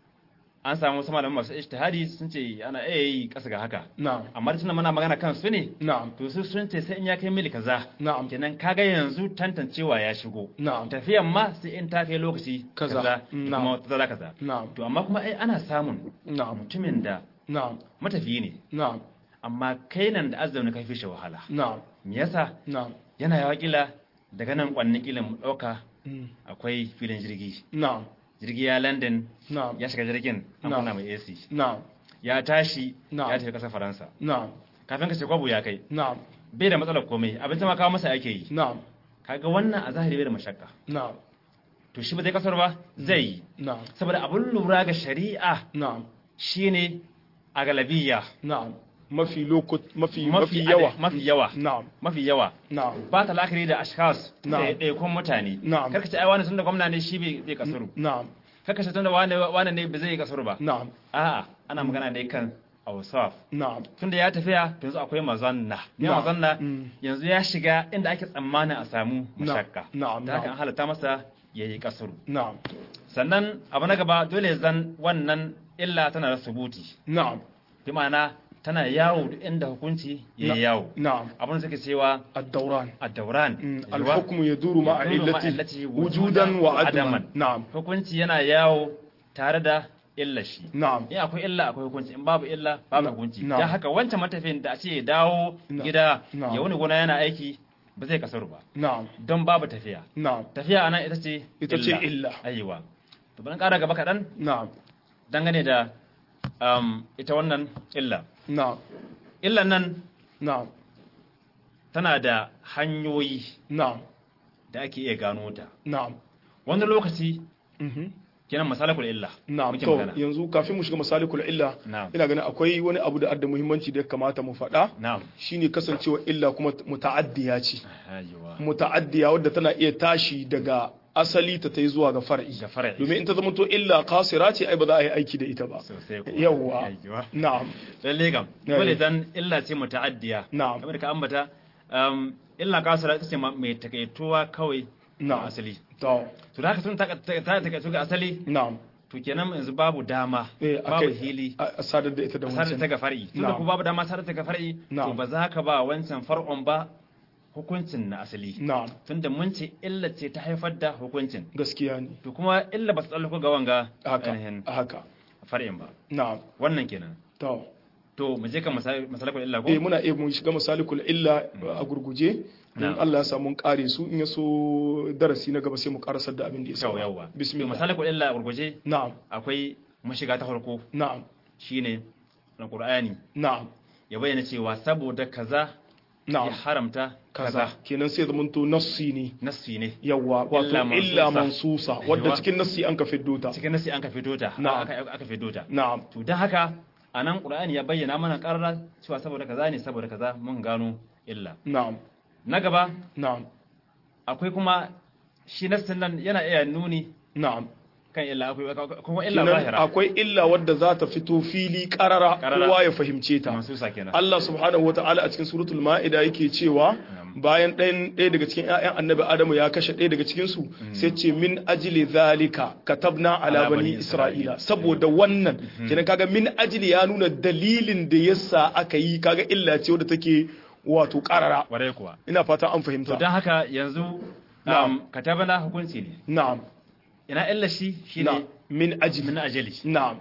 an samu wasu malaman masu ijtihadi sun ce ana iya yi ƙasa ga haka na'am amma tunda muna magana kan su ne na'am to su sun ce sai in ya kai mil kaza na'am kenan kaga yanzu tantancewa ya shigo na'am tafiyan ma sai in ta kai lokaci Kaza. kaza da Na'am. kuma tazara kaza na'am to amma kuma ai ana samun na'am mutumin da na'am matafiyi ne na'am amma kai nan da azzauni kai fi shi wahala na'am me yasa na'am yana yawa kila daga nan kwanni kila mu dauka Mm. akwai filin jirgi na'am jirgi ya London na'am ya shiga jirgin an Na'am. kunna mai AC na'am ya tashi Na'am. ya tafi kasar Faransa na'am kafin ka ce kwabu ya kai na'am bai da matsalar komai abinci ma kawo masa ake yi na'am kaga wannan a zahiri bai da mashakka na'am to shi ba zai kasar ba zai yi na'am saboda abin lura ga shari'a na'am shine a galabiya na'am mafi lokut mafi mafi yawa mafi yawa na'am mafi yawa na'am ba ta la'akari da ashkas da Na'am. ɗaiɗaikun mutane Na'am. karka ce ai wani tun da gwamna ne shi bai bai kasuru na'am karka ce tun da wani wani ne bai zai kasuru ba na'am a'a ana magana ne kan awsaf na'am tun da ya tafiya to yanzu akwai mazanna ne Na'am. mazanna Mm. yanzu ya shiga inda ake tsammanin a samu mashakka Na'am, da haka na'am. an halatta masa yayi kasuru na'am sannan abu na gaba dole zan wannan illa tana da subuti na'am bi ma'ana tana yawo duk inda hukunci ya Na- yawo na'am abin da suke cewa الدوران ad-dawran Mm, yiwa- الحكم يدور مع يدور مع علته علته وجودا وجوداً وعدما وعدماً. نعم hukunci yana yawo tare da illa shi نعم in akwai illa akwai hukunci in babu illa babu Na- hukunci na. dan haka wancan matafiyin da a ce ya dawo Na- gida na. ya wani gona yana aiki ba zai kasaru ba نعم don babu tafiya نعم tafiya anan ita ce Ita ce illa. aiwa to ban kara gaba kaɗan نعم dangane da um, ita wannan illa نعم illan nan نعم tana da hanyoyi نعم da ake iya gano ta نعم wani lokaci mhm kenan masalakul illa na'am muke to magana yanzu kafin mu shiga masalikul illa na'am ina ganin akwai wani abu da adda muhimmanci da ya kamata mu faɗa na'am shine kasancewa illa kuma muta'addiya ce aiwa muta'addiya wadda tana iya tashi daga asali ta tai zuwa ga far'i ga far'i domin in ta zama to illa qasira ce ai ba za a yi aiki da ita ba sosai kuwa. yawwa aiwa na'am lalle kam Yayi. dole dan illa ce muta'addiya na'am kamar da ka ambata um, illa kasara ita ce ma- mai takaituwa kawai na'am a asali to to da haka sun ta ta- ta takaitu ga asali na'am to kenan yanzu babu dama eh babu akai hili a a sadar da ita da sadar ta wancan ga far'i tunda Na'am. ku babu dama sadar ta ga far'i to Na'am. ba za ka ba wancan far'un ba hukuncin na asali na'am tunda mun ce illa ce ta haifar da hukuncin gaskiya ne to kuma illa ba su tsallako ga wanga haka ainihin haka far'in ba na'am wannan kenan to to mu je kan masal- masalakul illa ko eh muna iya mun shiga masalikul illa a gurguje in Na'am. Allah ya samu mun kare su in ya so darasi na gaba sai mu karasar da abin da ya yau saura yawa to bismillah masalakul illa a gurguje na'am akwai mashiga ta farko na'am shine alqur'ani na'am ya bayyana cewa saboda kaza ya na'am haramta kaza kaza kenan sai zaman to nassi ne nassi ne yawa wato Illa illa mansusa. mansusa wadda Aiwa. cikin nassi an ka fiddo ta cikin nassi an ka fito ta Na'am. aka aka fito ta na'am to dan haka anan qur'ani ya bayyana mana karara cewa saboda kaza ne saboda kaza mun gano illa na'am na gaba na'am akwai kuma shi nassin nan yana iya nuni na'am kan illa akwai kuma illa kenan zahira akwai illa wadda za ta fito fili karara Karara. kowa ya fahimce ta mansusa kenan Allah subhanahu wata'ala a cikin suratul ma'ida yake cewa bayan ɗayan ɗaya daga cikin ƴaƴan annabi Adamu ya kashe ɗaya daga cikin su sai ce min ajli zalika katabna ala Ala bani bani isra'ila Isra'ila. saboda wannan kenan kaga min ajli ya nuna dalilin da yasa aka yi kaga illa ce wadda take wato karara warai kuwa ina fata an to fahimta don haka yanzu Na'am. um, katabana hukunci ne na'am ina illa shi shine na'am min ajli min ajali na'am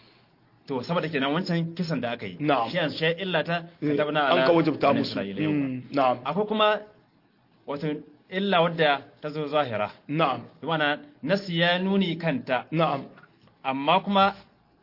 to saboda kenan wancan kisan da aka yi Na'am. shi yanzu shi illa ta katabana ala an ka wajabta bani musu Isra'ila, yawwa. Mm, na'am akwai kuma wato illa wadda ta zo zahira na'am bi ma'ana nasi ya nuni kanta na'am amma kuma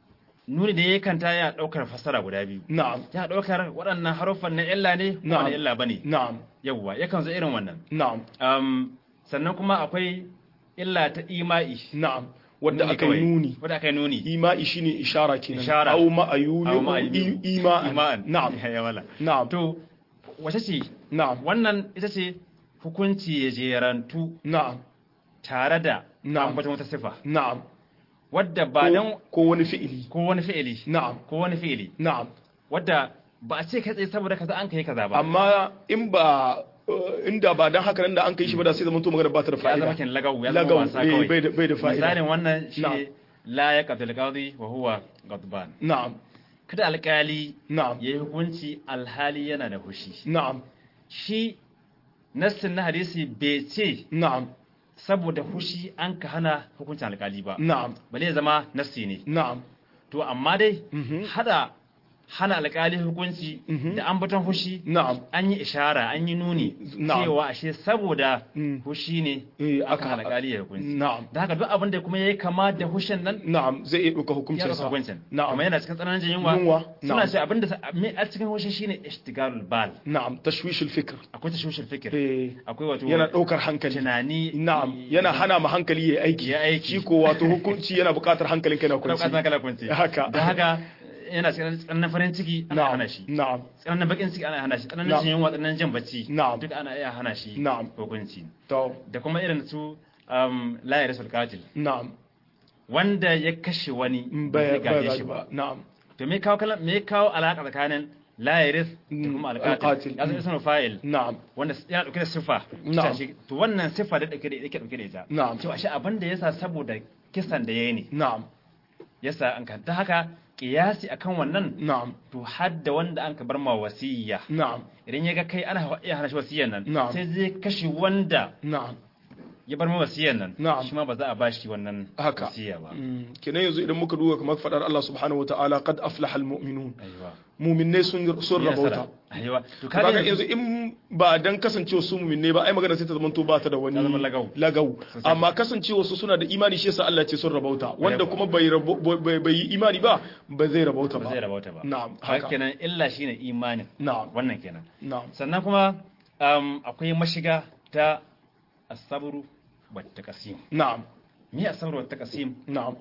nuni da ya kanta ya daukar fassara guda biyu na'am ya daukar waɗannan haruffan na illa ne kuma Na'am. na illa bane na'am yawwa yakan zo irin wannan na'am um, sannan kuma akwai illa ta ima'i na'am wadda Nuni aka yi kawai. nuni wadda aka yi nuni ima'i shine ishara kenan Ishara. aw ma'ayuni Aw ma'ayuni. ima'an na'am ya wala na'am to wace ce na'am wannan ita ce hukunci ya jerantu na'am tare da Na'am. ambaton wata sifa na'am wadda ba Ko- dan ko wani fi'ili ko wani fi'ili na'am ko wani fi'ili na'am wadda ba a ce kai tsaye saboda kaza an kai kaza ba amma in ba uh, inda ba dan haka nan da an kai shi ba da sai zaman to magana ba ta da ya zama fa'ida kin lagawu ya zama lagaw wasa eh, kawai bai da bai da fa'ida misalin wannan shi Na'am. la ya qadil qadi wa huwa ghadban na'am kada alkali na'am yayi hukunci alhali yana da hushi na'am shi nassin na hadisi bai ce na'am saboda hushi an ka hana hukuncin alkali ba na'am bale ya zama nassi ne na'am to amma dai Mhm. hada hana alkali hukunci Mhm. da ambaton hushi na'am an yi ishara an yi nuni Na'am. cewa ashe saboda Mm. hushi ne Eh, aka aka- hana alkali ya hukunci na'am da haka duk abin da kuma yayi kama da hushin nan na'am zai iya ɗauka ya hukuncin ɗauka sa hukuncin na'am kuma yana cikin tsananin jin yunwa Yunwa, suna na'am. ce abin da me a cikin hushi shine ishtigalul bal na'am tashwishul fikr akwai tashwishin fikir eh akwai wato yana ɗaukar hankali tunani na'am yana hana ma hankali ya aiki Ya aiki. shi ko wato hukunci yana buƙatar hankalin kai na kuma kwanci kasa kala kunci Haka. da haka yana cikin tsananin farin ciki ana na'am hana shi na'am tsananin bakin ciki ana hana shi tsananin Na'am. jin yunwa tsananin jin bacci Na'am. duk ana iya hana shi Na'am. hukunci to da kuma irin su um, la yarisul qatil na'am wanda ya kashe wani Mm, ba bai zai bai gaje shi ba ba na'am to me kawo kalan me kawo alaka tsakanin la yaris da Mm, kuma alqatil. alqatil ya zama ismul fa'il na'am wanda yana dauke da sifa Na'am. Shi- to wannan sifa da dauke da yake dauke da ita Na'am. cewa shi abin da yasa saboda kisan da yayi ne na'am yasa an kan ta haka kiyasi akan wannan na'am to hadda wanda an ka bar ma wasiyya na'am idan ya ga kai ana iya hana shi wasiyyan nan Na'am. sai zai kashe wanda na'am ya bar ma wasiyyan nan Na'am. shi ma ba za a bashi wannan haka wasiyya ba Mm, kenan yanzu idan muka duba kamar fadar Allah subhanahu wataala qad aflaha almu'minun aiwa mu'minai sun sun rabauta aiwa to kaga kaga yanzu in ba dan kasancewa su mu'minai ba ai magana sai ta zama to ba ta da wani Ta zama lagau. lagau Sosai. amma kasancewa su suna da imani shi yasa Allah ce sun rabauta wanda kuma bai rabo- bai bai yi imani ba ba zai rabauta ba ba zai rabauta ba na'am haka haka kenan illa shine imanin na'am wannan kenan na'am sannan kuma um, akwai mashiga ta asabru wa taqsim na'am me asabru wa taqsim na'am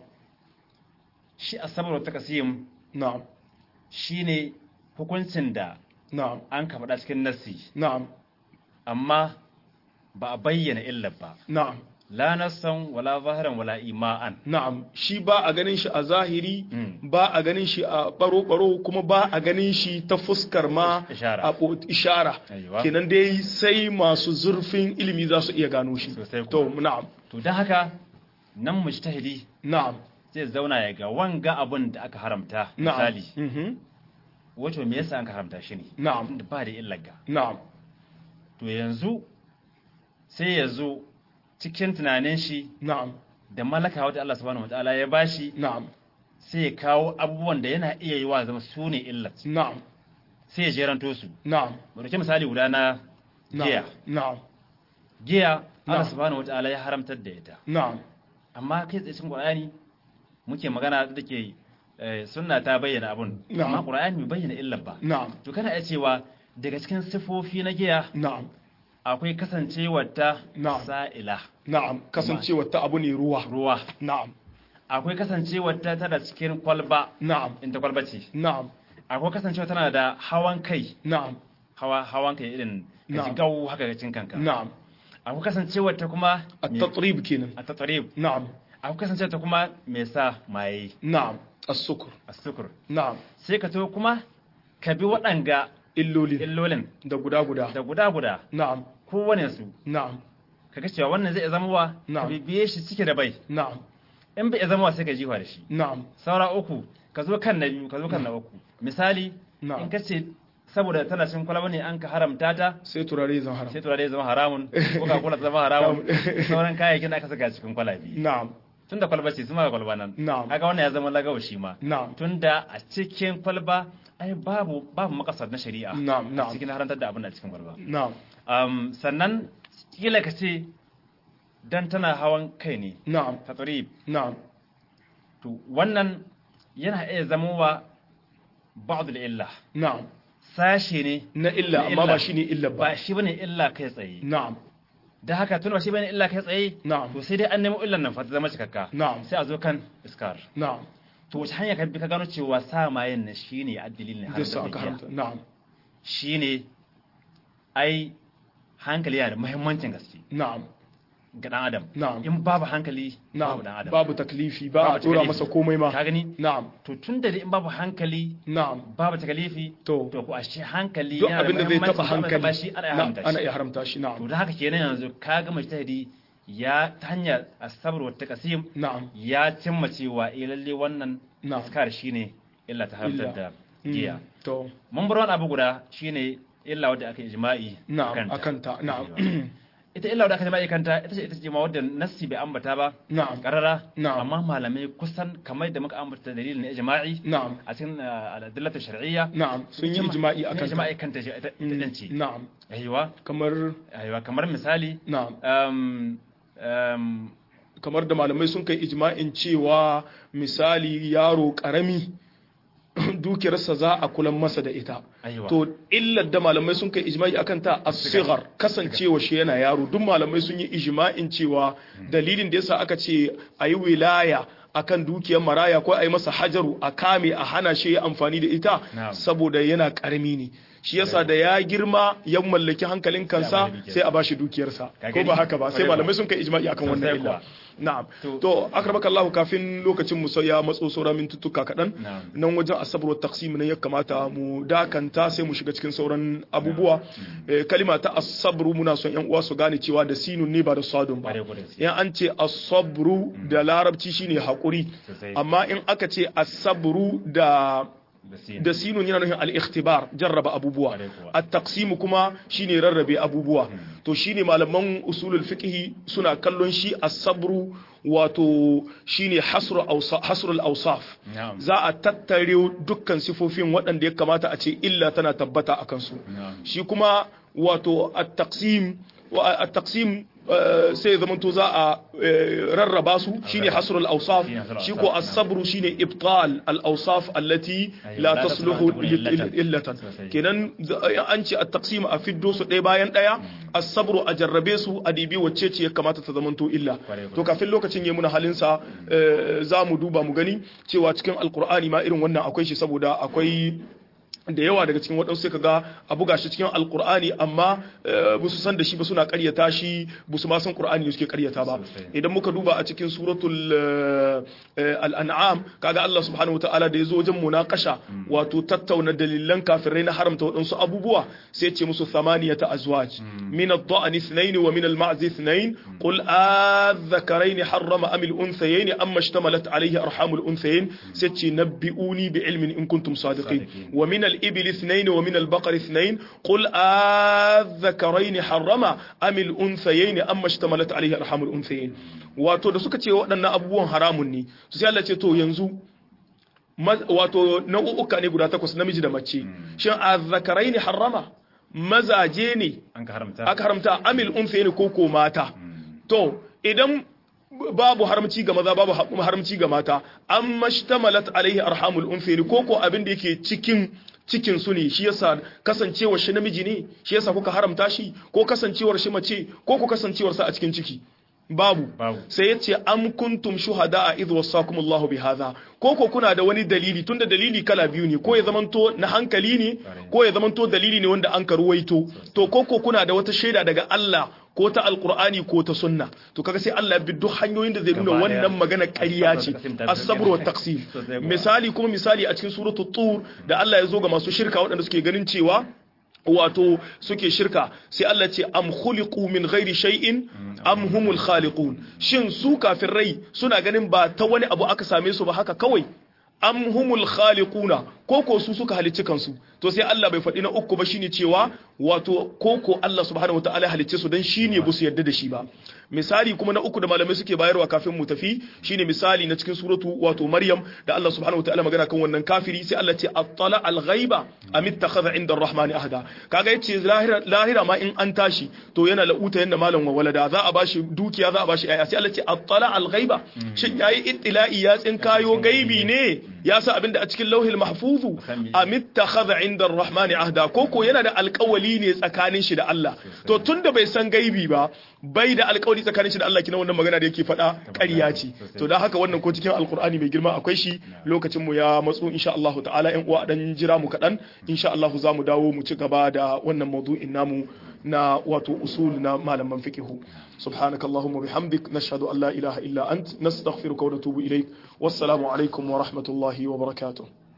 shi asabru wa taqsim na'am shine hukuncin da na'am an ka faɗa cikin nassi na'am amma ba a bayyana illar ba na'am la nassan wala zahiran wala ima'an na'am shi ba a ganin shi a zahiri Mm. ba a ganin shi a baro-baro kuma ba a ganin shi ta fuskar ma Ishara. a bo- ishara Aiwa. kenan dai sai masu zurfin ilimi za su iya gano shi Sosai kuwa. to na'am to don haka nan mujtahidi na'am zai zauna ya ga wanga abun da aka haramta na'am misali Mhm. wato me yasa an ka haramta shi ne Na'am. tunda ba da illar ga na'am to yanzu sai ya zo cikin tunanin shi na'am da malaka wata Allah subhanahu wataala ya bashi na'am sai ya kawo abubuwan da yana iya yi wa zama su ne illat na'am sai ya jeranto su na'am mu dauki misali guda na giya na'am na'am giya Allah Na'am. subhanahu wataala ya haramtar da ita na'am amma kai tsaye cikin Qur'ani muke magana da ke eh, sunna ta bayyana abun Na'am. amma Qur'ani bai bayyana illar ba na'am to kana iya cewa daga cikin sifofi na giya na'am akwai kasancewar ta Na'am. sa'ila na'am kasancewa ta abu ne ruwa ruwa na'am akwai kasancewar ta tana cikin kwalba na'am inda kwalba ce na'am akwai kasancewa tana da hawan kai na'am hawa hawan kai irin ka ji Na'am. gawo haka ga cin kanka na'am akwai kasancewar ta kuma at-tatrib kenan a tattarib na'am akwai kasance ta kuma mai sa maye na'am as-sukr as-sukur na'am sai ka to kuma ka bi waɗanga illoli illolin da guda guda da guda guda na'am kowane su na'am kaga cewa wannan zai zama wa ka Na'am. bibiye shi cike da bai na'am in bai zama wa sai ka jiwa da shi na'am saura uku ka zo kan na biyu ka zo kan na uku misali Na'am. in ka ce saboda tana cin kwalaba ne an ka haramta ta sai turare zan haram sai turare ya zama haramun ko ka kula ta zama haramun sauran kayayyakin da aka saka cikin kwalabi na'am tunda kwalba ce su ma ga kwalba nan Na'am. kaga wannan ya zama lagawa shi ma na'am tunda a cikin kwalba ai babu babu makasar na shari'a Na'am, a na'am. cikin harantar da abin da cikin kwalba na'am um, sannan kila ka ce dan tana hawan kai ne na'am ta tsari na'am to wannan yana iya zamowa ba'dul illa na'am sashe ne na illa Na amma illa. ba shine illa ba ba shi bane illa kai tsaye na'am da haka tun ba shi bane illa kai tsaye Na'am. to sai dai an nemo illan nan fa ta zama cikakka Na'am. sai a zo kan iskar na'am to wace hanya ka bi ka gano cewa sa mayen nan shine addilin ne da sa aka haramta na'am shine ai hankali yana da muhimmancin gaske na'am ga dan adam Na'am. in babu hankali na'am babu dan adam babu taklifi ba a Babu tura taklifi. masa komai ma ka gani na'am to tun da in babu hankali na'am babu takalifi To. to ko ashe hankali duk yana da abin da zai muhimmanci, taba duk abin da ba hankali shi ana iya na- haramta ana shi. iya haramta shi to na'am da haka kenan yanzu ka ga mujtahidi ya ta hanyar asabar wa taqsim na'am ya cimma cewa eh lalle wannan Na'am. iskar shine illa ta haramtar Illa. da Mm, giya to mun bar wani abu guda shine illa wadda aka ijma'i na'am akanta. akanta na'am ita illa wadda aka ijma'i kanta ita ce ita ce ma wadda nassi bai ambata ba na'am karara Na'am. amma malamai kusan kamar da muka ambata dalilin na ijma'i na'am a cikin uh, al'adillatu shar'iyya na'am sun yi ijma'i akan ta. ijma'i kanta ce ita ita din ce na'am aiwa kamar aiwa kamar misali na'am um, um, kamar da malamai sun kai ijma'in cewa misali yaro karami dukiyarsa za a kulan masa da ita Aiwa. to illar da malamai sun kai ijma'i akan ta as-sighar kasancewa shi yana yaro duk malamai sun yi ijma'in cewa dalilin da yasa aka ce ayi wilaya akan dukiyar maraya ko ayi masa hajaru a kame a hana shi ya amfani da ita Na'am. saboda yana karami ne shi yasa da ya girma ya mallaki hankalin kansa bashi dukiyarsa. sai a bashi dukiyarsa Ka ko gani? ba haka ba sai Kwarai malamai kuwa. sun kai ijma'i akan wannan Sosai illa kuwa. na'am To- to akramaka Allah kafin lokacin mu sai ya matso saura mintuttuka kaɗan Na'am. nan wajen asabar wa taqsim ne ya kamata mu dakanta sai mu shiga cikin sauran abubuwa Eh, kalima ta asabru muna son yan uwa su gane cewa da sinun ne ba da sadun ba Kwarai kuwa da gaske. yan an ce asabru da larabci shine hakuri Sosai. amma in aka ce asabru da da sin. da sinun yana nufin al-ikhtibar jarraba abubuwa Kwarai kuwa. at-taqsim kuma shine rarrabe abubuwa to shine malaman usulul fiqh suna kallon shi as-sabru wato shine hasru awsa hasrul awsaf Na'am. za a tattare dukkan sifofin waɗanda ya kamata a ce illa tana tabbata a kansu Na'am. shi kuma wato at-taqsim wa at-taqsim eh, sai zamanto za a eh, rarraba su shine hasrul awsaf Shine hasrul shi awsaf, ko na'am. as-sabru shine ibtal al-awsaf allati Aywa, la la tasluhu tasluhu illatan. illatan Sosai. kenan za- an ce at-taqsim a fiddo su ɗaya bayan ɗaya as-sabru a jarrabe su a dibi wacce ce ya kamata ta zamanto illa Kwarai, kwarai. to kafin lokacin ya muna halin sa eh, za mu duba mu gani cewa cikin alqur'ani ma irin wannan akwai shi saboda akwai da yawa daga cikin waɗansu sai kaga a buga shi cikin alkur'ani amma ba su san da shi ba suna ƙaryata shi ba su ma san qur'ani ne suke ƙaryata ba Sosai. idan muka duba a cikin suratul eh, eh, al-an'am kaga Allah subhanahu wataala da yazo wajen munakasha wato tattauna dalilan kafirai na haramta waɗansu abubuwa sai ya ce musu thamaniyata azwaj min ad-da'n ithnayn wa min al-ma'z ithnayn qul adh-dhakarayn harrama am al-unthayayn amma ishtamalat alayhi arham al-unthayayn sai ya ce nabbi'uni bi ilmin in kuntum sadiqin Sadiqin. wa min al-ibil ithnayn wa min al-baqar ithnayn qul adh-dhakarayn harrama am al-unthayayn amma ishtamalat alayhi arham al-unthayayn wato da suka ce waɗannan abubuwan haramun ne su sai Allah ce to yanzu ma- wato nau'uka ne guda takwas namiji da mace shin azzakarai ne harrama mazaje ne an ka haramta aka haramta amil unfe ne ko ko mata to idan babu haramci ga maza babu ha- haramci ga mata an mashtamalat alaihi arhamul unfe ne ko ko abin da yake cikin cikin su ne shi yasa kasancewar shi namiji ne shi yasa kuka haramta shi ko kasancewar shi mace ko ko kasancewar sa a cikin ciki babu Babu. sai ya ce am kuntum shuhada a idh wasakumullahu bi hadha ko ko kuna da wani dalili tunda dalili kala biyu ne ko ya zamanto na hankali ne ko ya zamanto dalili ne wanda an karuwaito to ko ko kuna da wata shaida daga Allah ko ta alqur'ani ko ta sunna to kaga sai Allah ya bi duk hanyoyin da zai nuna Gaba daya. wannan magana ƙarya ce As-sabr wa as-sabr wa taqsim Sosai kuwa. misali kuma misali a cikin suratul tur da Allah ya zo ga masu shirka waɗanda suke ganin cewa wato suke shirka sai Allah ce am khuliqu min ghairi shay'in am humul khaliqun shin su rai suna ganin ba ta wani abu aka same su ba haka kawai am humul khaliquna koko su suka halicci kansu to sai Allah bai faɗi na uku ba shine cewa wato koko Allah subhanahu wataala ya halicce su dan shine ba su yarda da shi ba misali kuma na uku da malamai suke bayarwa kafin mu tafi shine misali na cikin suratu wato Maryam da Allah subhanahu wataala magana kan wannan kafiri sai Allah ce attala al-ghaiba am ittakhadha inda ar-rahmani ahada kaga yace lahira lahira ma in an tashi to yana la'uta yanda malam wa walada za a bashi dukiya za a bashi ayya sai Allah ce attala al-ghaiba shin yayi ittila'i ya tsinkayo gaibi ne ya sa abinda a cikin lauhil mahfuzu am ittakhadha inda ar-rahmani ahda koko yana da alƙawali ne tsakanin shi da Allah to tunda bai san gaibi ba bai da alƙawari tsakanin shi da Allah kina wannan magana da yake faɗa ƙarya ce to da haka wannan ko cikin alƙur'ani mai girma akwai shi lokacin mu ya matsu insha Allah ta'ala ƴan uwa dan jira mu kaɗan insha Allah za mu dawo mu ci gaba da wannan maudu'in namu na wato usul na malaman fiqihu سبحانك اللهم وبحمدك نشهد أن لا إله إلا أنت نستغفرك ونتوب إليك والسلام عليكم ورحمة الله وبركاته